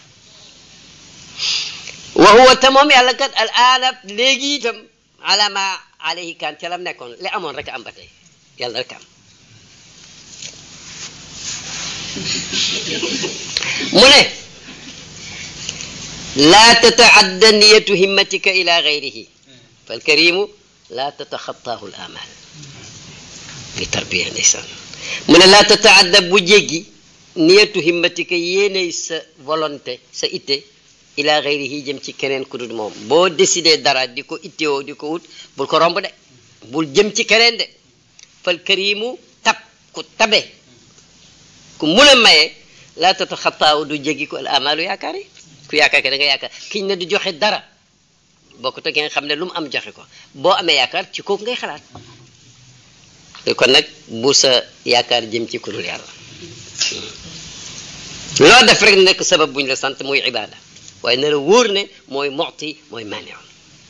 wa huwa te moom yàlla kat al aana léegi itam ala ma alayhi kaan ca lam nekkoon li amoon rek am ba tey yàlla rek am mu ne laa tataadda niyatu himmatika ila gayrihi falkarimu laa tataxataahu l amal ngi tarbiya ndeysaan mu ne laa tataadda bu jéggi niyatu himmatika yéeney sa volonté sa itte ila gayrihi jëm ci keneen ku dul moom boo décidé dara di ko ittewoo di ko wut bul ko romb de bul jëm ci keneen de fal karimu tab ku tabe ku mun a maye laa tataxataaw du jéggi ko al amalu yaakaar yi ku yaakaar ke da nga yaakaar kiñ ne du joxe dara bokku te ki nga xam ne lu mu am joxe ko boo amee yaakaar ci kooku ngay xalaat kon nag bu sa yaakaar jëm ci ku dul yàlla loo def rek nekk sabab buñ la sant muy ibaada waaye na la wóor ne mooy moxti mooy maneon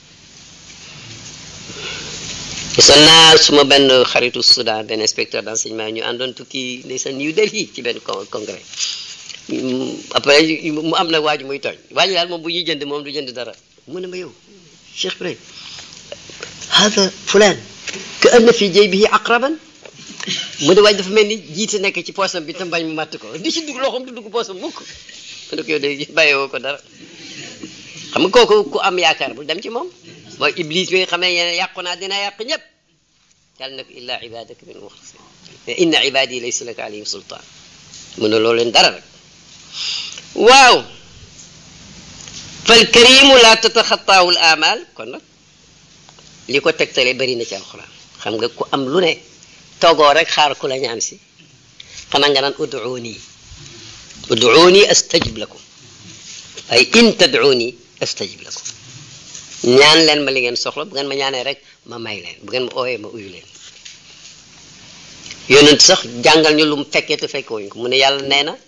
gisoon naa suma benn xaritu Soudan benn inspecteur d'enseignement ñu àndoon tukki ndeysaan New Delhi ci benn congrès après mu am na waaju muy tooñ waaju daal moom bu ñuy jënd moom du jënd dara mu ne ma yow Cheikh Ibrahim hada fulaan ka anna fi jaybihi aqraban mu ne waaj dafa mel ni jiite nekk ci poosam bi te mbañ mu màtt ko di ci dugg loxoom du dugg poosam mukk mu ne ko yow de bàyyiwoo ko dara xam nga kooku ku am yaakaar bul dem ci moom mooy iblis bi nga xam ne yéen yàqu naa dina yàq ñëpp yàlla nag illa ibadaka min muxlasin inna ibadi laysa laka alayhim sultaan mu ne loolu leen dara rek waaw fal karimu la tataxataahu l amal kon nag li ko tegtale bëri na ci alxuraan xam nga ku am lu ne toogoo rek xaar ku la ñaan si xanaa nga naan uduuni uduuni astajib lakum ay in tad'uuni astajib lakum ñaan leen ma li ngeen soxla bu ngeen ma ñaanee rek ma may leen bu ngeen ma ooyee ma uyu leen yonent sax jàngal ñu lu mu fekkee te fekke wuñ ko mu ne yàlla nee na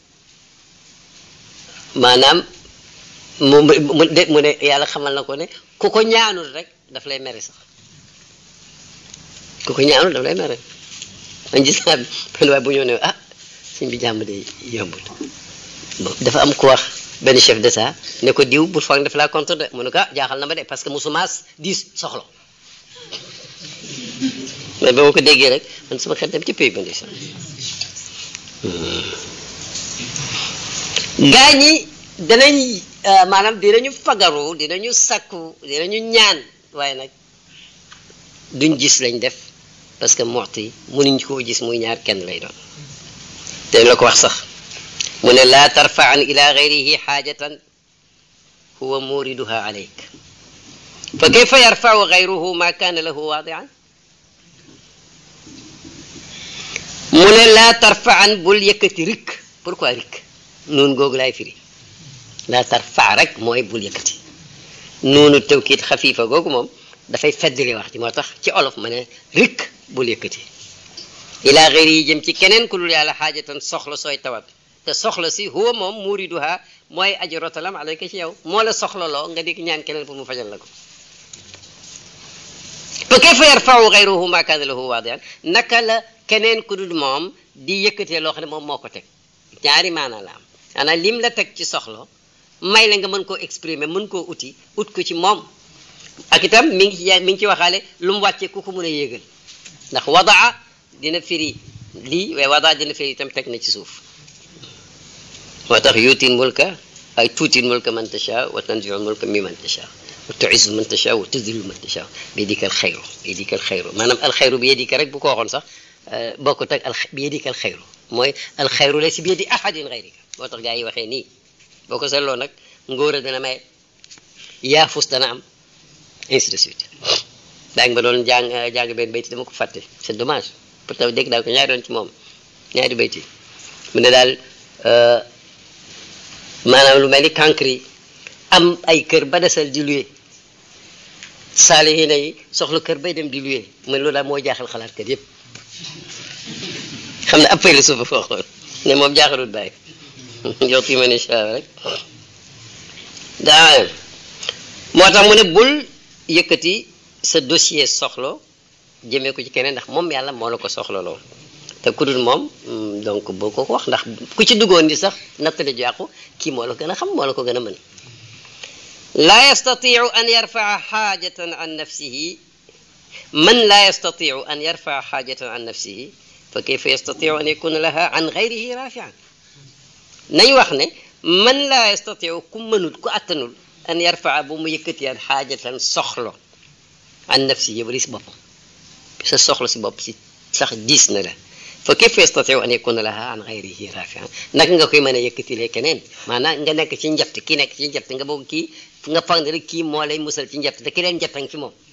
maanaam mu mu de mu ne yàlla xamal na ko ne ku ko ñaanul rek daf lay mere sax ku ko ñaanul daf lay mere man gis naa benn waaye bu ñëw ne ah suñ bi jàmm de yombul dafa am ku wax benn chef d'état ne ko diw bul foog def laa contre de mu ne ko ah jaaxal na ma de parce que musumaas diis soxla mais ba ma ko déggee rek man sama xel dem ci pays ba ndeysaan gaa ñi danañ maanaam dinañu fagaru dinañu sakku dinañu ñaan waaye nag duñ gis lañ def parce que moxti mënuñ koo gis muy ñaar kenn lay doon dañ la ko wax sax mu ne laa tarfaan ila gayrihi xaajatan huwa muriduha alayk fa kayfa yarfau gayruhu ma kaana lahu waadian mu ne laa tarfaan bul yëkkati rik pourquoi rik nuun googu laay firi laa tarfa rek mooy bul yëkkati nuunu tawkiit xafiifa googu moom dafay feddali wax ji moo tax ci olof ma ne rik bul yëkkati ilaa xëyri yi jëm ci keneen ku dul yàlla xaajatan soxla sooy tawat te soxla si huwa moom muriduha mooy aji rotalam alayka ci yow moo la soxlaloo nga di ñaan keneen pour mu fajal la ko fa kayfa yarfau xayruhu ma kaana lahu waadian naka la keneen ku dul moom di yëkkatee loo xam ne moom moo ko teg ñaari maanaa la am maanaam lim la teg ci soxla may la nga mën koo exprimer mën koo uti ut ko ci moom ak itam mi ngi ci mi ngi ci waxaale lu mu wàccee ku ko mën a yéegal ndax wadaa dina firi lii waaye wadaa dina firi itam teg na ci suuf moo tax yuutin mulka ay tuutin mulka man tasha wa tanziu mulka mi man tasha wa tuizu man tasha wa tudillu man tasha bi yadika al xayru bi yadika al xayru maanaam al xayru bi yadika rek bu ko waxoon sax bokkut ak al bi yadika al xayru mooy al xayru la si bi yadi ahadin xayrika moo tax gaa yi waxee nii boo ko seetloo nag ngóor a dana may yaafus dana am ainsi de suite daa ngi ba doon jàng jàng benn bayti dama ko fàtte c'est dommage pourtant dégg naa ko ñaari doon ci moom ñaari bayti mu ne daal maanaam lu mel ni cancre am ay kër ba desal di luye saalihiina yi soxla kër bay dem di luye mu ne loolu daal moo jaaxal xalaat kër yépp xam ne appay la suufa foo xool ne moom jaaxalut bàyyi yow fi ma ne rek daa moo tax mu ne bul yëkkati sa dossier soxlo jëmee ko ci keneen ndax moom yàlla moo la ko soxlaloo te ku dul moom donc boo ko wax ndax ku ci duggoon di sax nattale ju yàqu kii moo la gën a xam moo la ko gën a mën laa yastatiu an yarfaa xaajatan an nafsihi man laa yastatiu an yarfaa xaajatan an nafsihi fa kayfa yastatiu an yakuna laha an gayrihi rafian nañ wax ne man laa yastatiu ku mënul ku attanul an yarfaa bu mu yëkkatiyaan xaajatan soxlo an nafsi yi bari si boppam sa soxla si bopp si sax diis na la fa kayfa yastatiu an yakuna laha an gayrihi rafian naka nga koy mën a yëkkatilee keneen maanaam nga nekk ci njatt ki nekk ci njatt nga boog kii nga fag ne rek kii moo lay musal ci njatt te ki leen njattang ci moom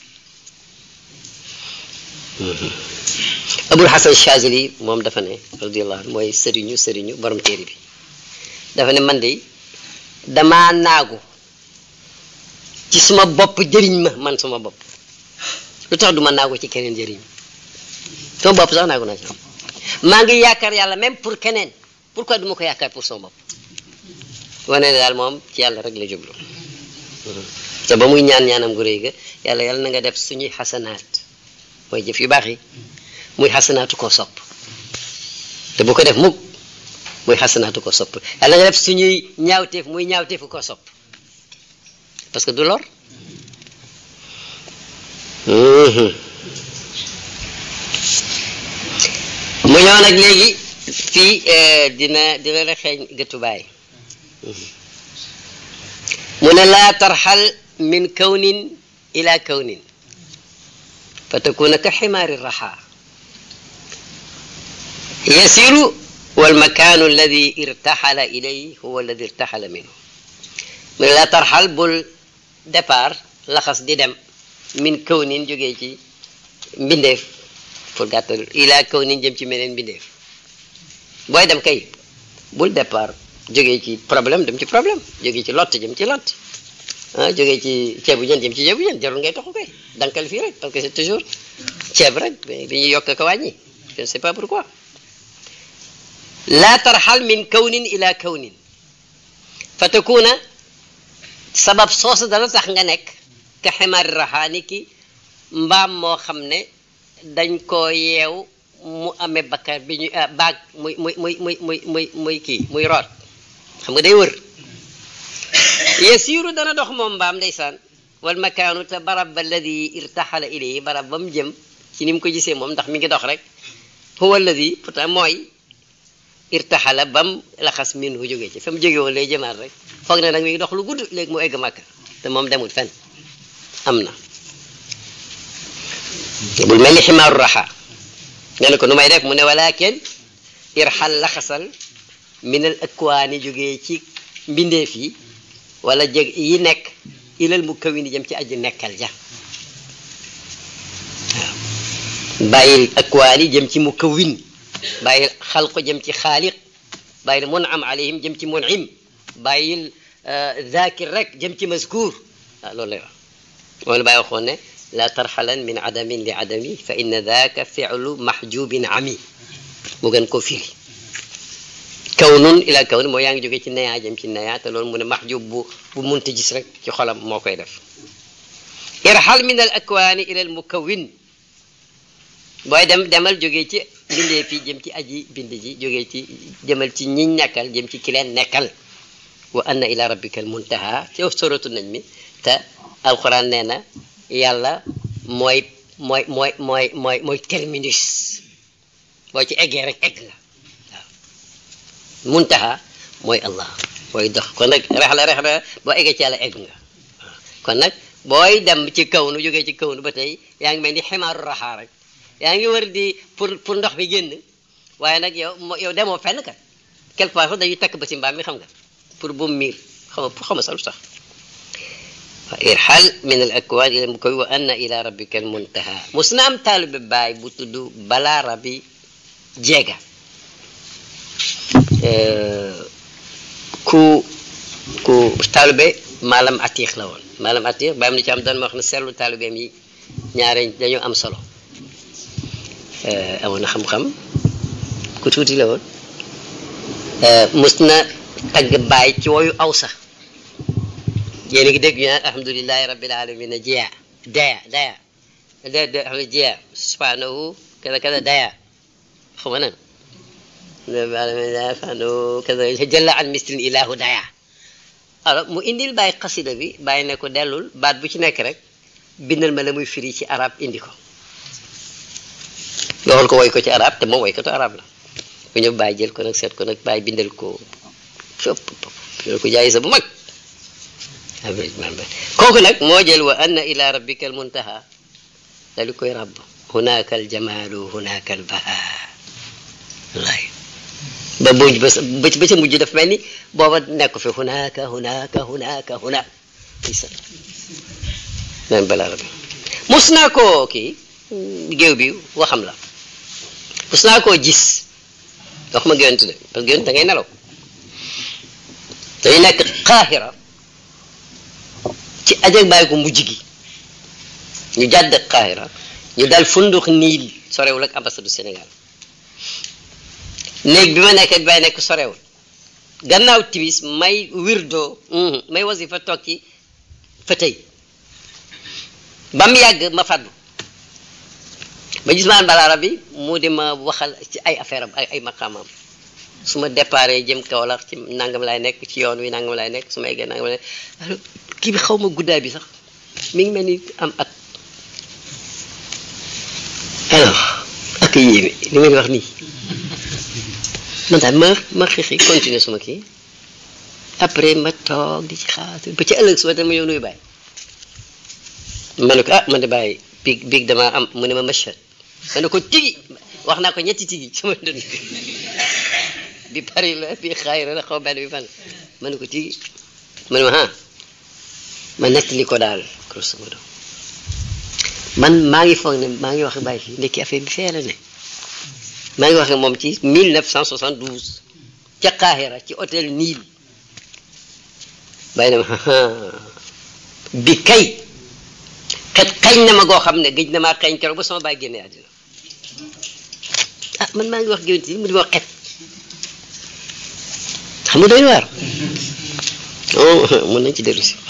abul hasan chazili moom dafa ne radiallahu anhu mooy sëriñu sëriñu borom téere bi dafa ne man de damaa naagu ci suma bopp jëriñ ma man suma bopp lu tax du ma naagu ci keneen jëriñ sama bopp sax naagu naa ci maa ngi yaakaar yàlla même pour keneen pourquoi du ma ko yaakaar pour sama bopp wane ne daal moom ci yàlla rek la jublu te ba muy ñaan ñaanam gu réy ga yàlla yàlla na nga def suñuy xasanaat mooy jëf yu baax yi muy xasanaatu koo sopp te bu ko def mukk muy xasanaatu ko sopp yàlla nga def suñuy ñaawteef muy ñaawteefu ko sopp parce que du lor mu ñëw nag léegi fii dina dina la xeeñ gëttu baay mu ne laa tarxal min kawnin ila kawnin fa takuna ka ximaari raxa yasiru والمكان الذي ارتحل إليه هو الذي ارتحل منه من لا ترحل بول دبار لخص دي دم من كون جوجي ci mbindeef pour gàttal ila kawnin jëm ci meneen mbindeef booy dem kay bul départ jógee ci problème dem ci problème jógee ci lott jëm ci lott ah jógee ci ceebu jën jëm ci ceebu jën jarul ngay taxu kay dankal fii rek parce que c'est toujours ceeb rek dañuy yokk ko wàññi je ne sais pas pourquoi laa tarxal min kawnin ila kawnin fa takuna sabab soosu dana tax nga nekk ka ximaari raxaani ki mbaam moo xam ne dañ koo yeew mu amee bakkar bi ñu baag muy muy muy muy muy muy muy kii muy root xam nga day wër yasiiru dana dox moom mbaam ndeysaan wal makaanu te barab ba alladi irtaxala ilayhi barab ba mu jëm ci ni mu ko gisee moom ndax mi ngi dox rek huwa alladi pourtant mooy irtaxala bam laxas min hu jógee ci fa mu jóge woon lay jëmaat rek foog ne nag mi ngi dox lu gudd léegi mu egg màkka te moom demul fenn am na bul mel ni ximaaru raxa nga ne ko nu may def mu ne walakin irxal laxasal minal akwaani jógee ci mbindeef yi wala jeg yi nekk ilal mu kawini jëm ci aji nekkal ja waaw bàyyil akwaani jëm ci mu kawin bàyyil xalqu jëm ci xaaliq bàyyil munam alayhim jëm ci munim bàyyil zakir rek jëm ci mazkur waaw loolu lay wax moom la bàyyi waxoon ne la tarxalan min adamin li adami fa inna daka filu mahjubin ami mu gën koo firi kawnun ila kawn moo yaa ngi jógee ci neyaa jëm ci neyaa te loolu mu ne mahjub bu bu munti gis rek ci xolam moo koy def irxal min al akwaani ila al mukawin booy dem demal jógee ci bindee fii jëm ci aji bind ji jógee ci demal ci ñi nekkal jëm ci ki leen nekkal wa anna ila rabbika al muntaha ci soratu nañ mi te alquran nee na yàlla mooy mooy mooy mooy mooy mooy terminus boo ci eggee rek egg nga waaw muntaha mooy allah booy dox kon nag rexla rexla boo eggee ci yàlla egg nga kon nag booy dem ci kawnu jógee ci kawnu ba tey yaa ngi mel ni ximaaru raxaa rek yaa ngi war di pour pour ndox bi génn waaye nag yow yow demoo fenn kat quelque part dañuy takk ba ci mbaam mi xam nga pour bu miir xam nga pour xam sa lu tax irxal min al akwaan ila mu koy wa anna ila rabbika al muntaha mos na am taalibe baay bu tudd balaa rabi jeega ku ku taalibe maalam atiix la woon maalam atiix baam ni ci am doon ma wax ne seetlu taalibeem yi ñaare dañoo am solo amoon na xam-xam ku tuuti la woon mos na tagg baay ci woyu aw sax yéen a ngi dégg ñu naan alhamdulilahi rabbil alamin jiya daya daya da da xam ne jiya subhanahu kada kada daya xaw ma nan subhanahu kada jalla an misrin ilahu daya alors mu indil bàyyi xasida bi bàyyi ne ko dellul baat bu ci nekk rek bindal ma la muy firi ci arab indi ko loxol ko woy ko ci arab te moom woy ko to arab la ku ñëw bàyyi jël ko nag seet ko nag bàyyi bindal ko fop bindal ko jaay sa bu mag kooku nag moo jël wa anna ila rabbika al muntaha dali koy rabb hunaka al jamalu hunaka al baha wallaay ba mujj ba ba ca mujj daf mel ni booba nekk fi hunaka hunaka hunaka huna isa naan balaa rabbi mus naa koo kii géew bi waxam la mus naa koo gis wax ma géwéntu de parce que géwént da ngay nelaw dañu nekk xaaxira ci ajag bàyyi ko mujj gi ñu jàdd Qahira ñu dal fundux niil sorewul ak ambassade du Sénégal néeg bi ma nekk bi bay nekk sorewul gannaaw timis may wirdo may wasifa toog ci fa tey ba mu yàgg ma fàddu ba gis maan balaara bi mu di ma waxal ci ay affaire am ay ay maqaamam su ma déparé jëm Kaolack ci nangam laay nekk ci yoon wi nangam laay nekk su ma eggee nangam laay nekk kii bi xaw ma guddaay bi sax mi ngi mel ni am at alors ak yéeme li may wax nii man daal ma ma xixi continuer suma kii après ma toog di ci xaar ba ci ëllëg suba dama ñëw nuyu bàyyi ma ne ko ah man de bàyyi biig biig damaa am mu ne ma machat ma ne ko tigi wax naa ko ñetti tigi sama dund bi Paris la bi xaayira la xaw benn bi fan ma ne ko tigi ma ne ma ah ma nettali ko daal grosso modo man maa ngi foog ne maa ngi wax bàyyi fii ndekki affaire bi fee la ne maa ngi wax moom ci 1972 ca Qahira ci hôtel Niil bàyyi na ma bi kay xet xañ na ma goo xam ne gëj na maa xañ keroog ba sama bàyyi génne àddina ah man maa ngi wax géwént yi mu di ma xet xam nga doy waar mën nañ ci dellu si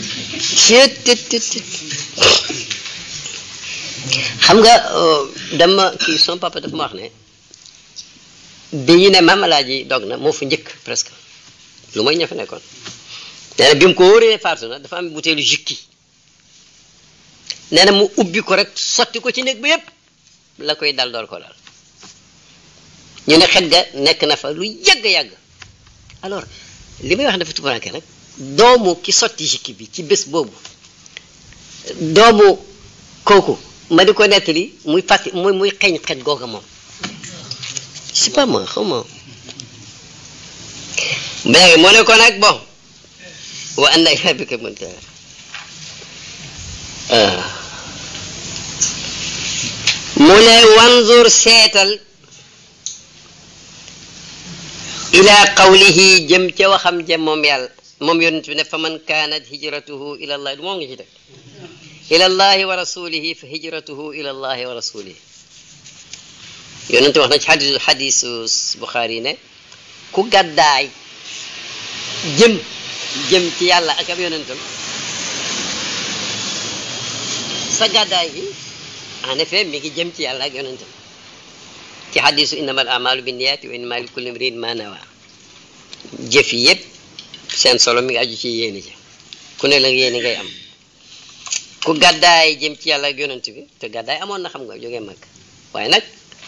xam nga dama kii son papa dafa ma wax ne bi ñu ne maam alaaji dog na moo fa njëkk presque lu mooy ña fa nekkoon nee na bi mu ko wóoree faatu na dafa am butéelu jukki nee na mu ubbi ko rek sotti ko ci néeg ba yépp la koy dal door ko dal ñu ne xet ga nekk na fa lu yàgg-yàgg alors li may wax dafa tumuranke nag doomu ki sotti jukki bi ci bés boobu doomu kooku ma di ko nettali muy fàtti muy muy xeeñ xet googa moom c'est pas moi xaw ma léegi moo ne ko nag bon wa anna ila rabbika muntaha mu ne wanzur seetal ila qawlihi jëm ca waxam jëm moom yàlla moom yonent bi ne fa man kaanat hijratuhu ila allahi du moom nga ci teg ila allahi wa rasulihi fa hijratuhu ila allahi wa rasulihi yonent wax na ci xadisu xadisu Buxaari ne ku gàddaay jëm jëm ci yàlla ak ab yonentam sa gàddaay gi en effet mi ngi jëm ci yàlla ak yonentam ci xadisu innama al amalu binniyaati wa innama li kulli imrin ma nawa jëf yi yëpp seen solo mi ngi aju ci yéene ji ku ne la yéene ngay am ku gàddaay jëm ci yàlla ak yonent bi te gàddaay amoon na xam nga jógee mag waaye nag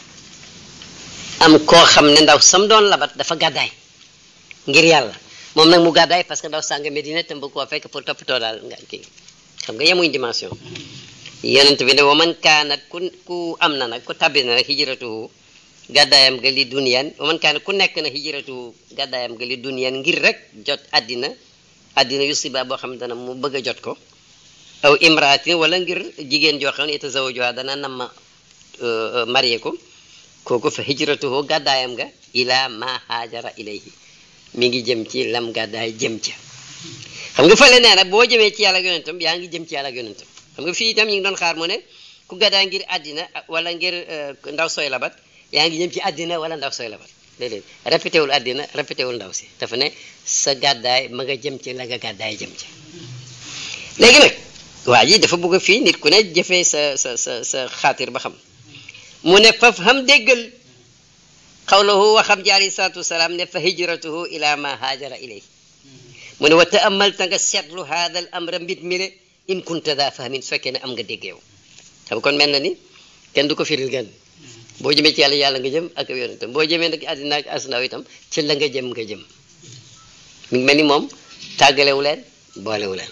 am koo xam ne ndaw sam doon labat dafa gàddaay ngir yàlla moom nag mu gàddaay parce que ndaw sàng Medina te bëgg koo fekk pour toppatoo daal nga kii xam nga yemuñ dimension yonent bi ne wa man kaanat ku ku am na nag ku tabbi na nag hijratuhu gàddaayam ga li duniyan wa man kaanat ku nekk na hijratuhu gàddaayam ga li duniyan ngir rek jot àddina àddina yusiba boo xam ne dana mu bëgg a jot ko aw imraatin wala ngir jigéen joo xam ne yatazawajuha dana nam ma marié ko kooku fa hijratuhu gàddaayam nga ila ma haajara ilayhi mi ngi jëm ci lam gàddaay jëm ca xam nga fële nee na boo jëmee ci yàlla ak yonentam yaa ngi jëm ci yàlla ak yonentam xam nga fii itam ñu ngi doon xaar mu ne ku gàddaay ngir àddina wala ngir ndaw sooy labat yaa ngi jëm ci àddina wala ndaw sooy labat déedéet répété wul àddina répété wul ndaw si dafa ne sa gàddaay ma nga jëm ci la nga gàddaay jëm ci léegi nag waa ji dafa bëgg fii nit ku ne jëfee sa sa sa sa xaatir ba xam mu ne faf xam déggal xawlahu waxam ji alayhi salaatu wasalaam ne fa hijratuhu ila ma haajara ilay mu ne wa taamalta nga seetlu haada al amra mbit mi le in kunta daa fahmin su fekkee ne am nga déggeew xam kon mel na ni kenn du ko firil gan boo jëmee ci yàlla yàlla nga jëm ak yonentam boo jëmee nag àddina ak asnaaw itam ci la nga jëm nga jëm mi ngi mel ni moom tàggalewu leen boolewu leen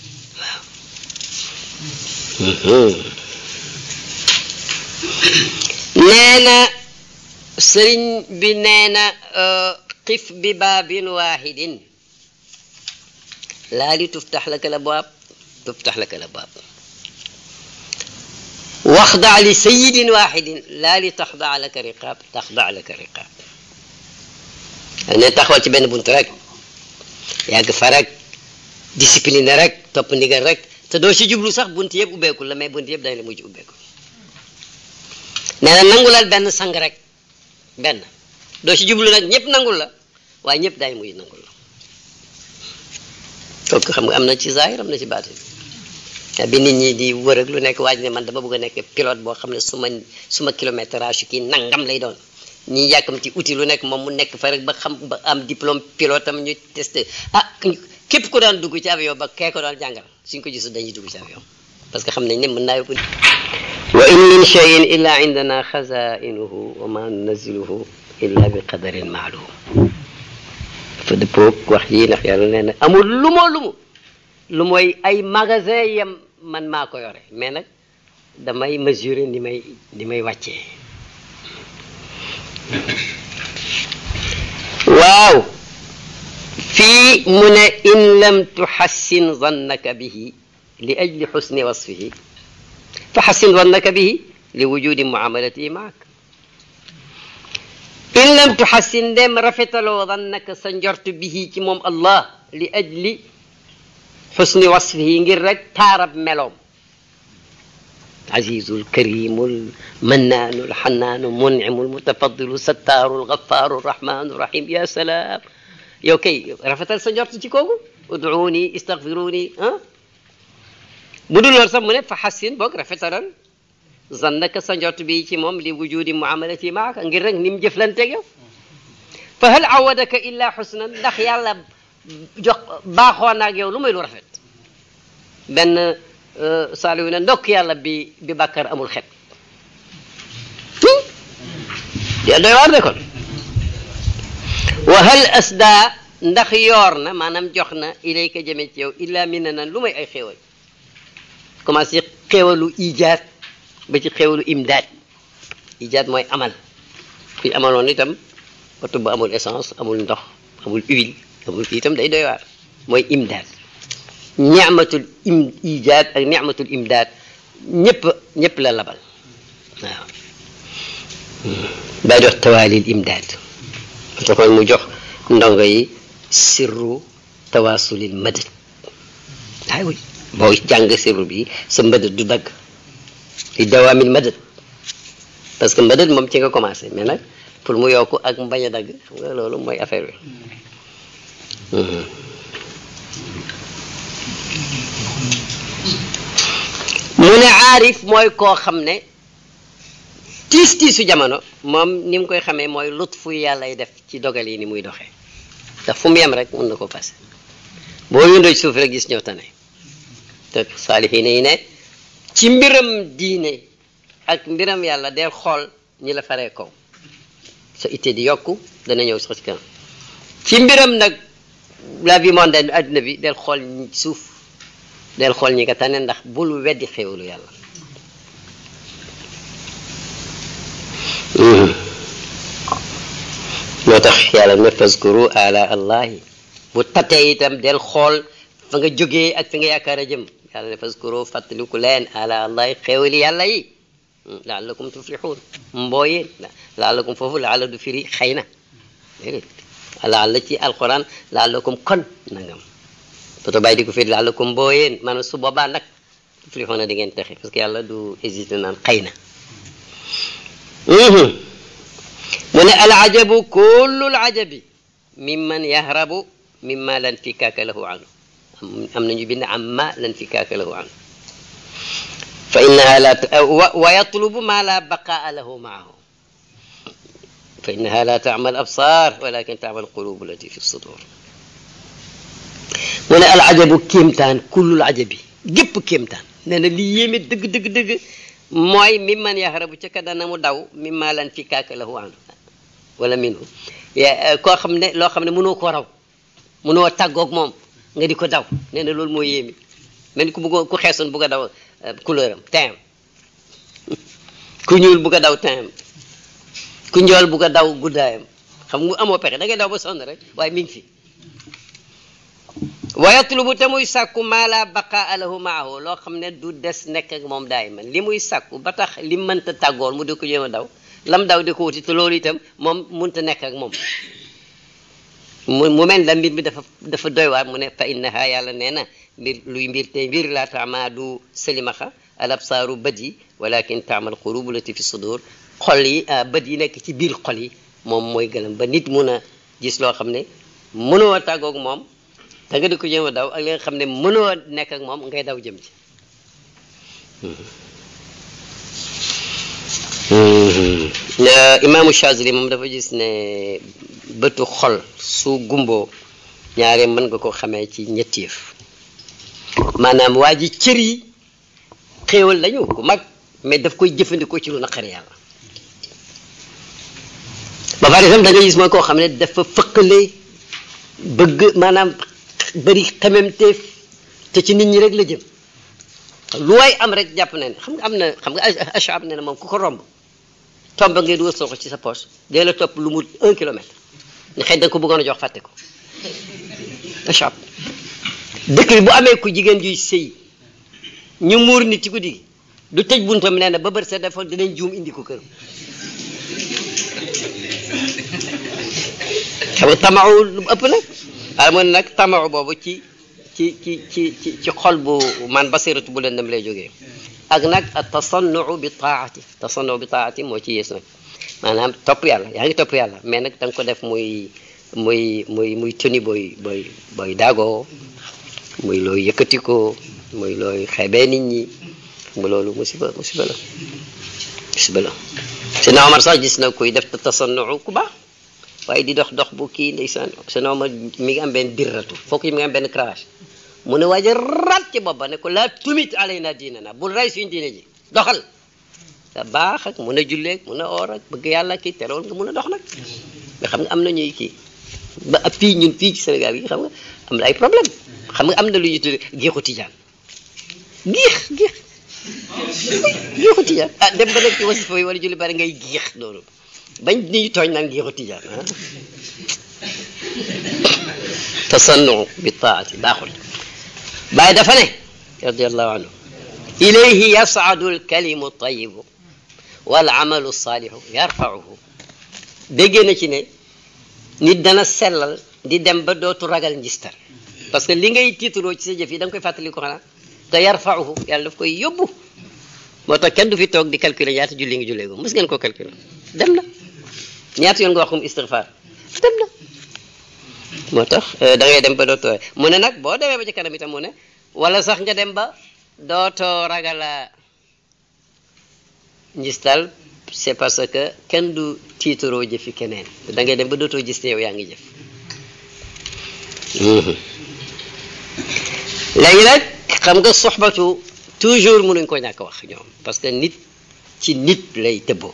waaw nee na sëriñ bi nee na xif bi baabin waahidin laa li tuftax laka la baab tuftax laka la baab waxda li sayidin waahidin laa li taxda laka riqaab taxda laka riqaab ne taxawal ci benn bunt rek yàgg fa rek discipline rek topp ndigal rek te doo ci jublu sax bunt yëpp ubbeeku la mais bunt yëpp dañ la mujj ubbeeku nee na nangulal benn sang rek benn doo ci jublu nag ñëpp nangul la waaye ñëpp daay mujj nangul la kooku xam nga am na ci zahir am na ci baatin bi nit ñi di wër ak lu nekk waaj ne man dama bëgg a nekk pilote boo xam ne suma suma kilométrage kii nangam lay doon ñi yàkkam ci outil lu nekk moom mu nekk fa rek ba xam ba am diplôme pilote am ñu testé ah képp ko daan dugg ci avion ba kee ko daan jàngal suñ ko gisul dañuy dugg ci avion parce que xam nañ ne mën naa yóbbu wa in min cheyin illa indana xazainuhu wa ma nunaziluhu illa bi qadarin maalum dafa dëppoog wax yi ndax yàlla nee na amul lu moo lu mu lu mooy ay magasin yam man maa ko yore mais nag damay mesurer ni may ni may wàccee waaw fii mu ne in lam tuxassin zannaka bihi li ajli xusni wasfihi fa xassin zannaka bihi li wujudi muamalatihi maak in lam tuxassin dem rafetaloo zannaka sa njort bihi ci moom allah li ajli xusni wasfihi ngir rek taarab meloom azizul karimul mannaanul xannaanu muncimul mutafadilu sattaaru lgafaaru rahmaanu rahim ya salaam yow kay rafetal sa njort ci kooku ud'uuni istagfiruuni ah bu dul loolu sax mu ne fa xassin boog rafetalal zannaka sa njort bi ci moom li wujudi muamalati maaka ngir rek ni mu jëflanteeg yow fa hal awadaka illa xusnan ndax yàlla jox baaxoo naag yow lu may lu rafet benn saaliwu ne ndokk yàlla bi bi bàkkar amul xet ya doy waar de kon wa hal asda ndax yoor na maanaam jox na ilayka jëme ci yow illa mina nan lu may ay xéewal commencé xéewalu ijaat ba ci xéewalu imdaad ijaat mooy amal kuy amaloon itam oto bu amul essence amul ndox amul huile amul itam day doy waar mooy imdaad ni'matul im ijaad ak ni'matul imdaad ñëpp ñëpp la labal waaw daa jox tawaalil imdaad taxoon mu jox ndongo yi sirru tawaasulil madad ay oui boo jàng sirru bi sa madad du dagg li dawaamil madad parce que madad moom ci nga commencé mais nag pour mu yokku ak mu bañ a dagg xam nga loolu mooy affaire bi mu ne aarif mooy koo xam ne tiis tiisu jamono moom ni mu koy xamee mooy lut fu yàllay def ci dogal yi ni muy doxee ndax fu mu yem rek mun na ko passé boo yëndoo ci suuf rek gis ñëw tane te saalihiin yi ne ci mbiram diine ak mbiram yàlla del xool ñi la faree kaw sa itte di yokku dana ñëw sax ci kanam ci mbiram nag la vie mondaine adduna bi del xool ñi suuf del xool ñi nga tane ndax bul weddi xéewalu yàlla moo tax yàlla ne faskuru ala allahi bu tatee itam del xool fa nga jógee ak fi nga yaakaar a jëm yàlla ne faskuru fàttaliku leen ala allahi xéewali yàlla yi laalakum tuflixuun mbooyeen laalakum foofu laala du firi xëy na déedéet laala ci alquran laalakum kon nangam toto bàyyi di ko firi laalakum mbooyeen maanaam su boobaa nag tuflixuun na di ngeen texe parce que yàlla du hésité naan xëy na mu ne alajabu kullu alajabi mimman yahrabu mimma lan fikaaka lahu anhu am nañu bind amma lan fikaaka lahu anhu fa innaha la wa yatlubu ma la baqaa lahu maahu fa innaha la taama al absar walakin taama al qulub allati fi sudur mu ne alajabu kéemtaan kullu alajabi gépp kéemtaan nee na li yéeme dëgg dëgg dëgg mooy mimman yahrabu ca ka dana mu daw mimma lan fikaaka lahu anhu wala minhu koo xam ne loo xam ne mënoo ko raw mënoo tàggoog moom nga di ko daw nee na loolu mooy yéemi mel ni ku bëgg ku xeesoon bugg a daw couleur am teint ku ñuul bugg a daw teint ku njool bugg a daw guddaayam xam nga amoo pexe da ngay daw ba sonn rek waaye mi ngi fi wa yatlubu te muy sàkku maa laa baqaa lahu maahu loo xam ne du des nekk ak moom daay man li muy sàkku ba tax li mënta tàggoon mu di ko jéem a daw lam daw di ko wuti te loolu itam moom mënta nekk ak moom mu mu mel la mbir mi dafa dafa doy waar mu ne fa innaha yàlla nee na mbir luy mbir te mbir laa taama du salimaxa al absaaru bët yi walakin taamal qulubu lati fi sudur xol yi bët yi nekk ci biir xol yi moom mooy gëlam ba nit mun a gis loo xam ne mënoo tàggoog moom da nga di ko jéem a daw ak li nga xam ne mënoo nekk ak moom ngay daw jëm ci imaamu Chazili moom dafa gis ne bëtu xol su gumboo ñaare mën nga ko xamee ci ñetti yëf maanaam waa ji cër yi xéewal lañu ku mag mais daf koy jëfandikoo ci lu naqari yàlla ba pare itam da nga gis mooy koo xam ne dafa fëqale bëgg maanaam bëri xememteef te ci nit ñi rek la jëm lu waay am rek jàpp na ne xam nga am na xam nga achab ne na moom ku ko romb tomba ngay dugal soxla ci sa poche dee la topp lu mu un kilomètre ne xëy da nga ko bëggoon a jox fàtte ko achab dëkk bi bu amee ku jigéen juy sëy ñu muur nit ci guddi gi du tëj buntam nee na ba bër sa dafa dinañ juum indi ko kër xam nga tamaaw lu ëpp nag waaye man nag tamaaw boobu ci ci ci ci ci ci xol bu man basiratu bu leen dem lay jógee ak nag tasannuu bi taati tasannuu bi taati moo ci yées nag maanaam topp yàlla yaa ngi topp yàlla mais nag da nga ko def muy muy muy muy tëni booy booy booy daagoo muy looy yëkkatikoo muy looy xeebee nit ñi nga loolu musiba musiba la musiba la sena Omar sax gis na kuy def tasannuu ku baax waaye di dox dox bu kii ndeysaan sena Omar mi ngi am benn dirratu fokk yi mi ngi am benn crash mu ne waaja rat ci bopp ba ne ko laa tumit alayna diinana bul ray suñu diine ji doxal te baax ak mun a julleeg mun a oor ak bëgg yàlla kii terewul nga mun a dox nag mais xam nga am na ñuy kii ba ab fii ñun fii ci Sénégal yi xam nga am na ay problème xam nga am na lu ñuy tuddee géexu tijaan géex géex géexu tijaan ah dem ba nekk ci wasifa yi wala julli bari ngay géex loolu bañ ni ñu tooñ naan géexu tijaan ah tasannu bi taati baaxul bàyyi dafa ne radiallahu anhu ilayhi yasadu alkalimu tayibu wal amalu salihu yarfauhu déggee na ci ne nit dana sellal di dem ba dootu ragal njistal parce que li ngay tiitaroo ci sa jëf yi da nga koy fàttali ko xanaa te yarfa'uhu yàlla daf koy yóbbu moo tax kenn du fi toog di calculer ñaata julli ngi jullee ko mës ngeen ko calculer dem na ñaata yoon nga waxum istighfar dem na moo tax da ngay dem ba dootoo mu ne nag boo demee ba ci kanam itam mu ne wala sax nga dem ba dootoo ragala njistal c'est parce que kenn du tiitaroo jëfi keneen da ngay dem ba dootoo gis ne yow yaa ngi jëf léegi nag xam nga soxbatu toujours mënuñ ko ñàkk wax ñoom parce que nit ci nit lay tëbboo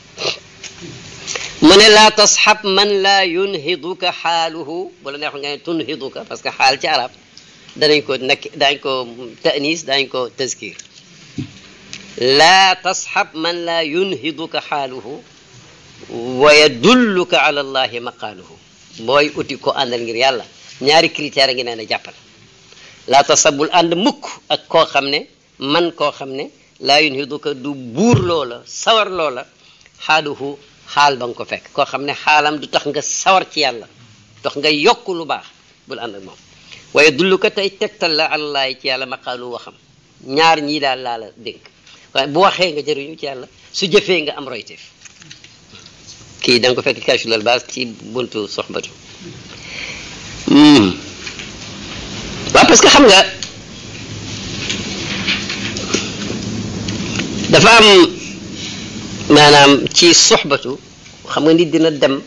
mu ne laa tasxab man laa yunhiduka xaaluhu bu la neexoon nga ne tunhiduka parce que xaal ci arab danañ ko nakk daañ ko tanis daañ ko tazkir laa tasxab man laa yunhiduka xaaluhu wa yadulluka ala allahi maqaaluhu booy uti ko àndal ngir yàlla ñaari critère a ngi nee na jàppal laa tasabul ànd mukk ak koo xam ne man koo xam ne laa yunhiduka du buur loola sawar loola xaaluhu xaal ba nga ko fekk koo xam ne xaalam du tax nga sawar ci yàlla tax nga yokk lu baax bul ànd ak moom waaye dullu ko tey tegtal la àllaay ci yàlla maqaalu waxam ñaar ñii daal laa la dénk waaye bu waxee nga jëriñu ci yàlla su jëfee nga am royteef kii da nga ko fekk kashulal baas ci buntu soxbatu waaw parce que xam nga dafa am maanaam ci soxbatu xam nga nit dina dem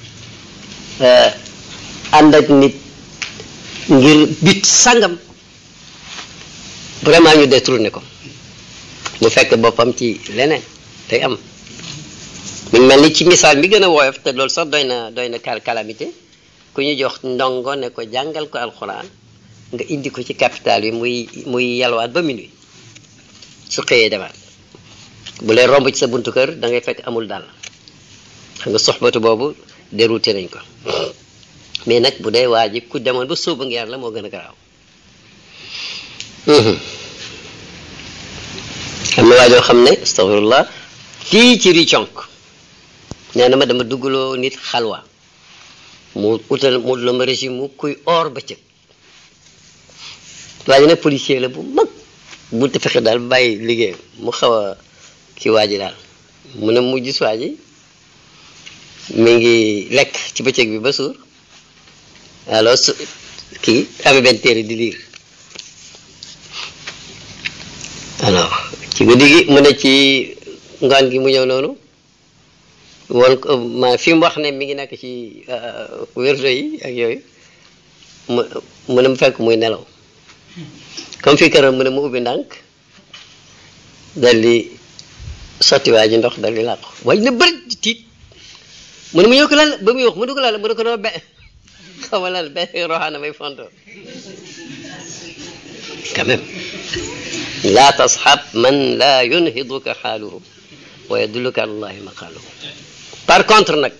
ànd ak nit ngir bit sangam vraiment ñu détourné ko mu fekk boppam ci leneen day am mu ngi mel ni ci misaal mi gën a woyof te loolu sax doy na doy na kal calamité ku ñu jox ndongo ne ko jàngal ko alxuraan nga indi ko ci capital bi muy muy yalwaat ba minuit su xëyee demaat bu lay romb ci sa buntu kër da ngay fekk amul daal xam nga soxbatu boobu dérouté nañ ko mais nag bu dee waa ji ku demoon ba sóobu ngi yàlla moo gën a garaaw xam na waa joo xam ne astaghfirullah fii ci riconk nee na ma dama duggaloo nit xalwa mu utal mu la ma régime mu kuy or bëccëg waa ji nag policier la bu mag bu te fexe daal bàyyi liggéey mu xaw a ki waa ji daal mu ne mu gis waa ji mi ngi lekk ci bëccëg bi ba suur alors su kii amee benn téere di liir alors ci guddi gi mu ne ci ngoon gi mu ñëw noonu woon ko ma fi mu wax ne mi ngi nekk ci wérdo yi ak yooyu mu mu ne mu fekk muy nelaw comme fii këram mu ne mu ubbi ndànk dal di sotti waa ji ndox dal di làqu waaj na bëri di tiit mu ne mu ñëw ko lan ba muy wax mu ne ko lan mu ne ko doo be xaw ma lan be roxaana may fonto quand même laa tasxab man laa yunhiduka xaaluhu wa yadulluka ala allahi maqaaluhu par contre nag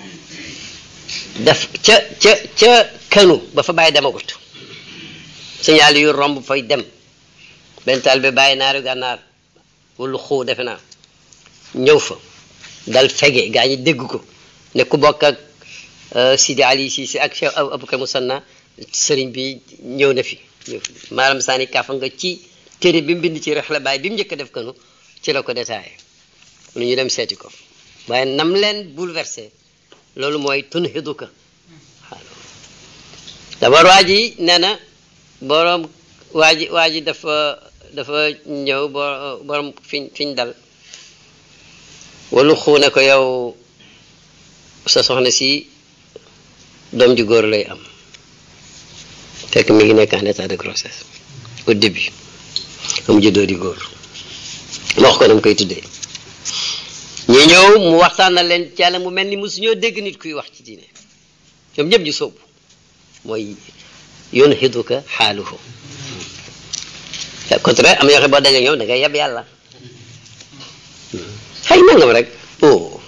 daf ca ca ca kanu ba fa bàyyi demagut signal yu romb fay dem benn taal bi bàyyi naaru gànnaar wala xuu defe naa ñëw fa dal fege gaa ñi dégg ko ne ku bokk ak Sidi Ali si si ak Cheikh Aboubacar Musanna sëriñ bi ñëw na fi maaram saani kafa nga ci téere bi mu bind ci rex la bàyyi bi mu njëkk a def kanu ci la ko détaillé lu ñu dem seeti ko waaye nam leen bouleversé loolu mooy tunhiduka d'abord waa ji nee na borom waa ji waa ji dafa dafa ñëw bo borom fiñ fiñ dal walu xuune ko yow sa soxna si doom ji góor lay am fekk mi ngi nekk en état de grossesse au début am juddoo di góor ma wax ko dama koy tuddee ñu ñëw mu waxtaan na leen ci yàlla mu mel ni mosu ñoo dégg nit kuy wax ci diine ñoom ñëpp ñu sóobu mooy yoon xiduka xaaluhu au contraire am na yoo xam boo dajee ñoom da ngay yeb yàlla xëy nangam rek oh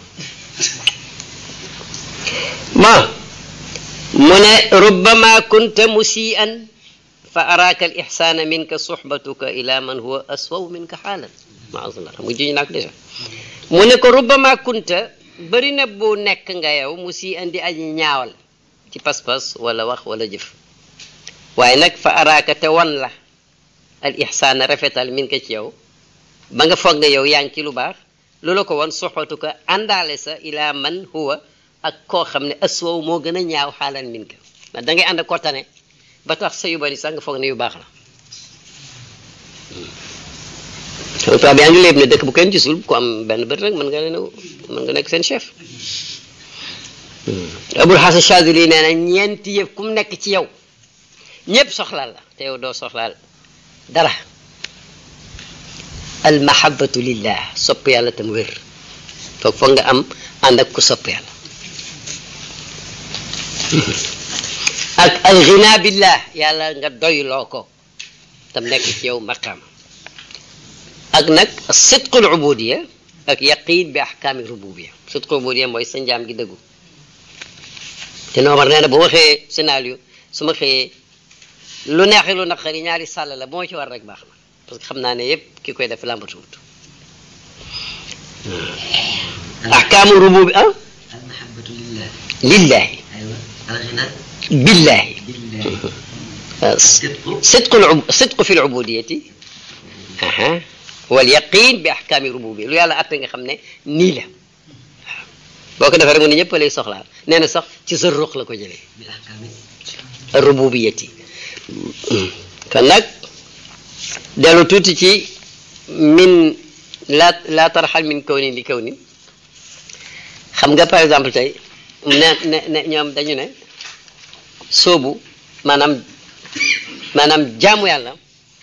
bon mu ne rubbama kunta musian fa araaka al ixsaana minka suxbatuka ila man huwa aswaw minka xaalan maasala xam nga juñu naak déjà mu ne ko rubbama kunta bëri na bu nekk nga yow mu si indi aji ñaawal ci pas-pas wala wax wala jëf waaye nag fa araaka te wan la al ihsaana rafetal min ko ci yow ba nga foog ne yow yaa ngi ci lu baax loola ko wan soxatu ko àndaale sa ila man huwa ak koo xam ne aswaw moo gën a ñaaw xaalan min ko da ngay ànd ko tane ba tax sa yu bari sax nga foog ne yu baax la tubaab yaa ngi léeb ne dëkk bu kenn gisul ku am benn bët rek mën nga leen mën nga nekk seen chef abul xasan chadili nee na ñeenti yëf ku mu nekk ci yow ñépp soxlaal la te yow doo soxlaal dara al mahabatu lillah sopp yàlla tam wér foog foog nga am ànd ak ku sopp yàlla ak al ghina billah yàlla nga doyloo ko tam nekk ci yow maqaam ak nag sidqul ubudiya ak yaqin bi ahkaami rububiya sidqul ubudiya mooy sa njaam gi dëggu te noomar nee na bu ma xëyee scénario su ma xëyee lu neexee lu naqari ñaari sàll la bu ma ci war rek baax na parce que xam naa ne yépp ki koy def làmbatuwut ahkaamu rububi ah almahabatu lillah lillahi aywa alghina billahi billah sidqu sidqu sidqu fi lubudiyati aha wal yaqin bi ahkaami rububiya lu yàlla atte nga xam ne nii la boo ko defee rek mu ne ñëpp lay soxlaal nee na sax ci sa ruux la ko jëlee bil ahkami rububiyati kon nag dellu tuuti ci min laa laa tarxal min kawnin li kawnin xam nga par exemple tey ne ne ne ñoom dañu ne soobu maanaam maanaam jaamu yàlla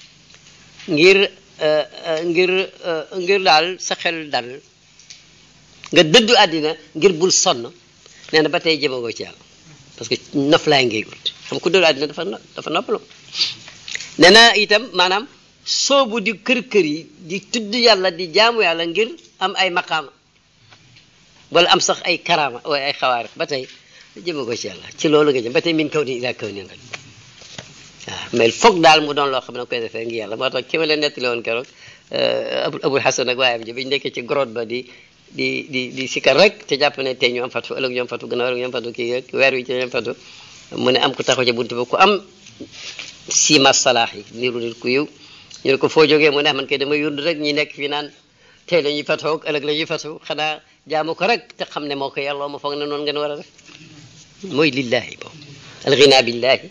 ngir ngir ngir daal sa xel dal nga dëddu àddina ngir bul sonn nee na ba tey jëmagoo ci yàlla parce que noflaay ngay wut xam ku dëddu àddina dafa no dafa noppalu nee na itam maanaam soobu di kër kër yi di tudd yàlla di jaamu yàlla ngir am ay maqaama wala am sax ay karaama wala ay xawaar ba tey jëmagoo ci yàlla ci loolu nga jëm ba tey min kaw ni ilaa kaw ni rek waaw mais foog daal mu doon loo xam ne koy defee ngi yàlla moo tax ki ma leen nettali woon keroog abu abul hasan ak waayam ji biñu nekkee ci grotte ba di di di di sikar rek te jàpp ne tey ñu am fatu ëllëg ñu am fatu gannaaw ëllëg ñu am fatu kii rek weer wi ci ñu am fatu mu ne am ku taxaw ci buntu ba ku am sima salaax yi niru nit ku yiw ñu ne ko foo jógee mu ne man kay dama yund rek ñi nekk fii naan tey la ñuy fatoo ak ëllëg la ñuy fatu xanaa jaamu ko rek te xam ne moo ko yàlloo ma foog ne noonu ngeen war a def mooy lillahi boobu alghina billahi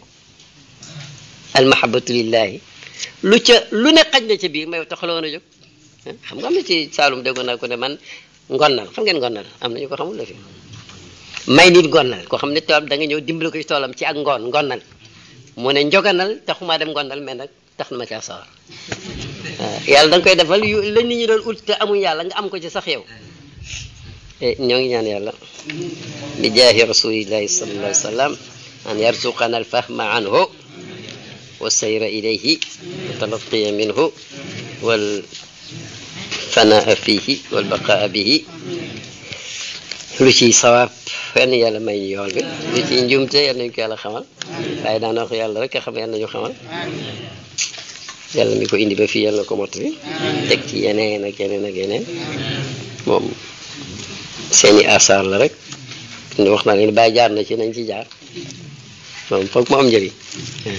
almahabatu lillahi lu ca lu ne xaj na ca biir may taxaloo na jóg xam nga am na ci Saalum déggoon naa ko ne man ngonnal xam ngeen ngonnal am na ñu ko xamul la fi may nit ngonnal koo xam ne tool da nga ñëw dimbali ko ci toolam ci ak ngoon ngonnal mu ne njoganal taxumaa dem ngonnal mais nag tax na ma caa sawar waaw yàlla da nga koy defal yu la nit ñi doon ut te amuñ yàlla nga am ko ci sax yow ñoo ngi ñaan yàlla bi jaahi rasulillahi sallallahu alayhi wa sallam an yarzuqana alfahma anhu والسير إليه والتلقي منه والفناء فيه والبقاء به lu ciy sawaab fenn yàlla may ñu yool bi lu ciy njumte yàlla nañu ko yàlla xamal waaye daan wax yàlla rek a xam yàlla nañu xamal yàlla mi ko indi ba fii yàlla ko mottali teg ci yeneen ak yeneen ak yeneen moom seeni asaar la rek wax naa leen bàyyi jaar na ci nañ ci jaar moom foog mu am njëriñ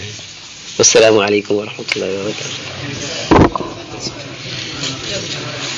والسلام عليكم ورحمة الله وبركاته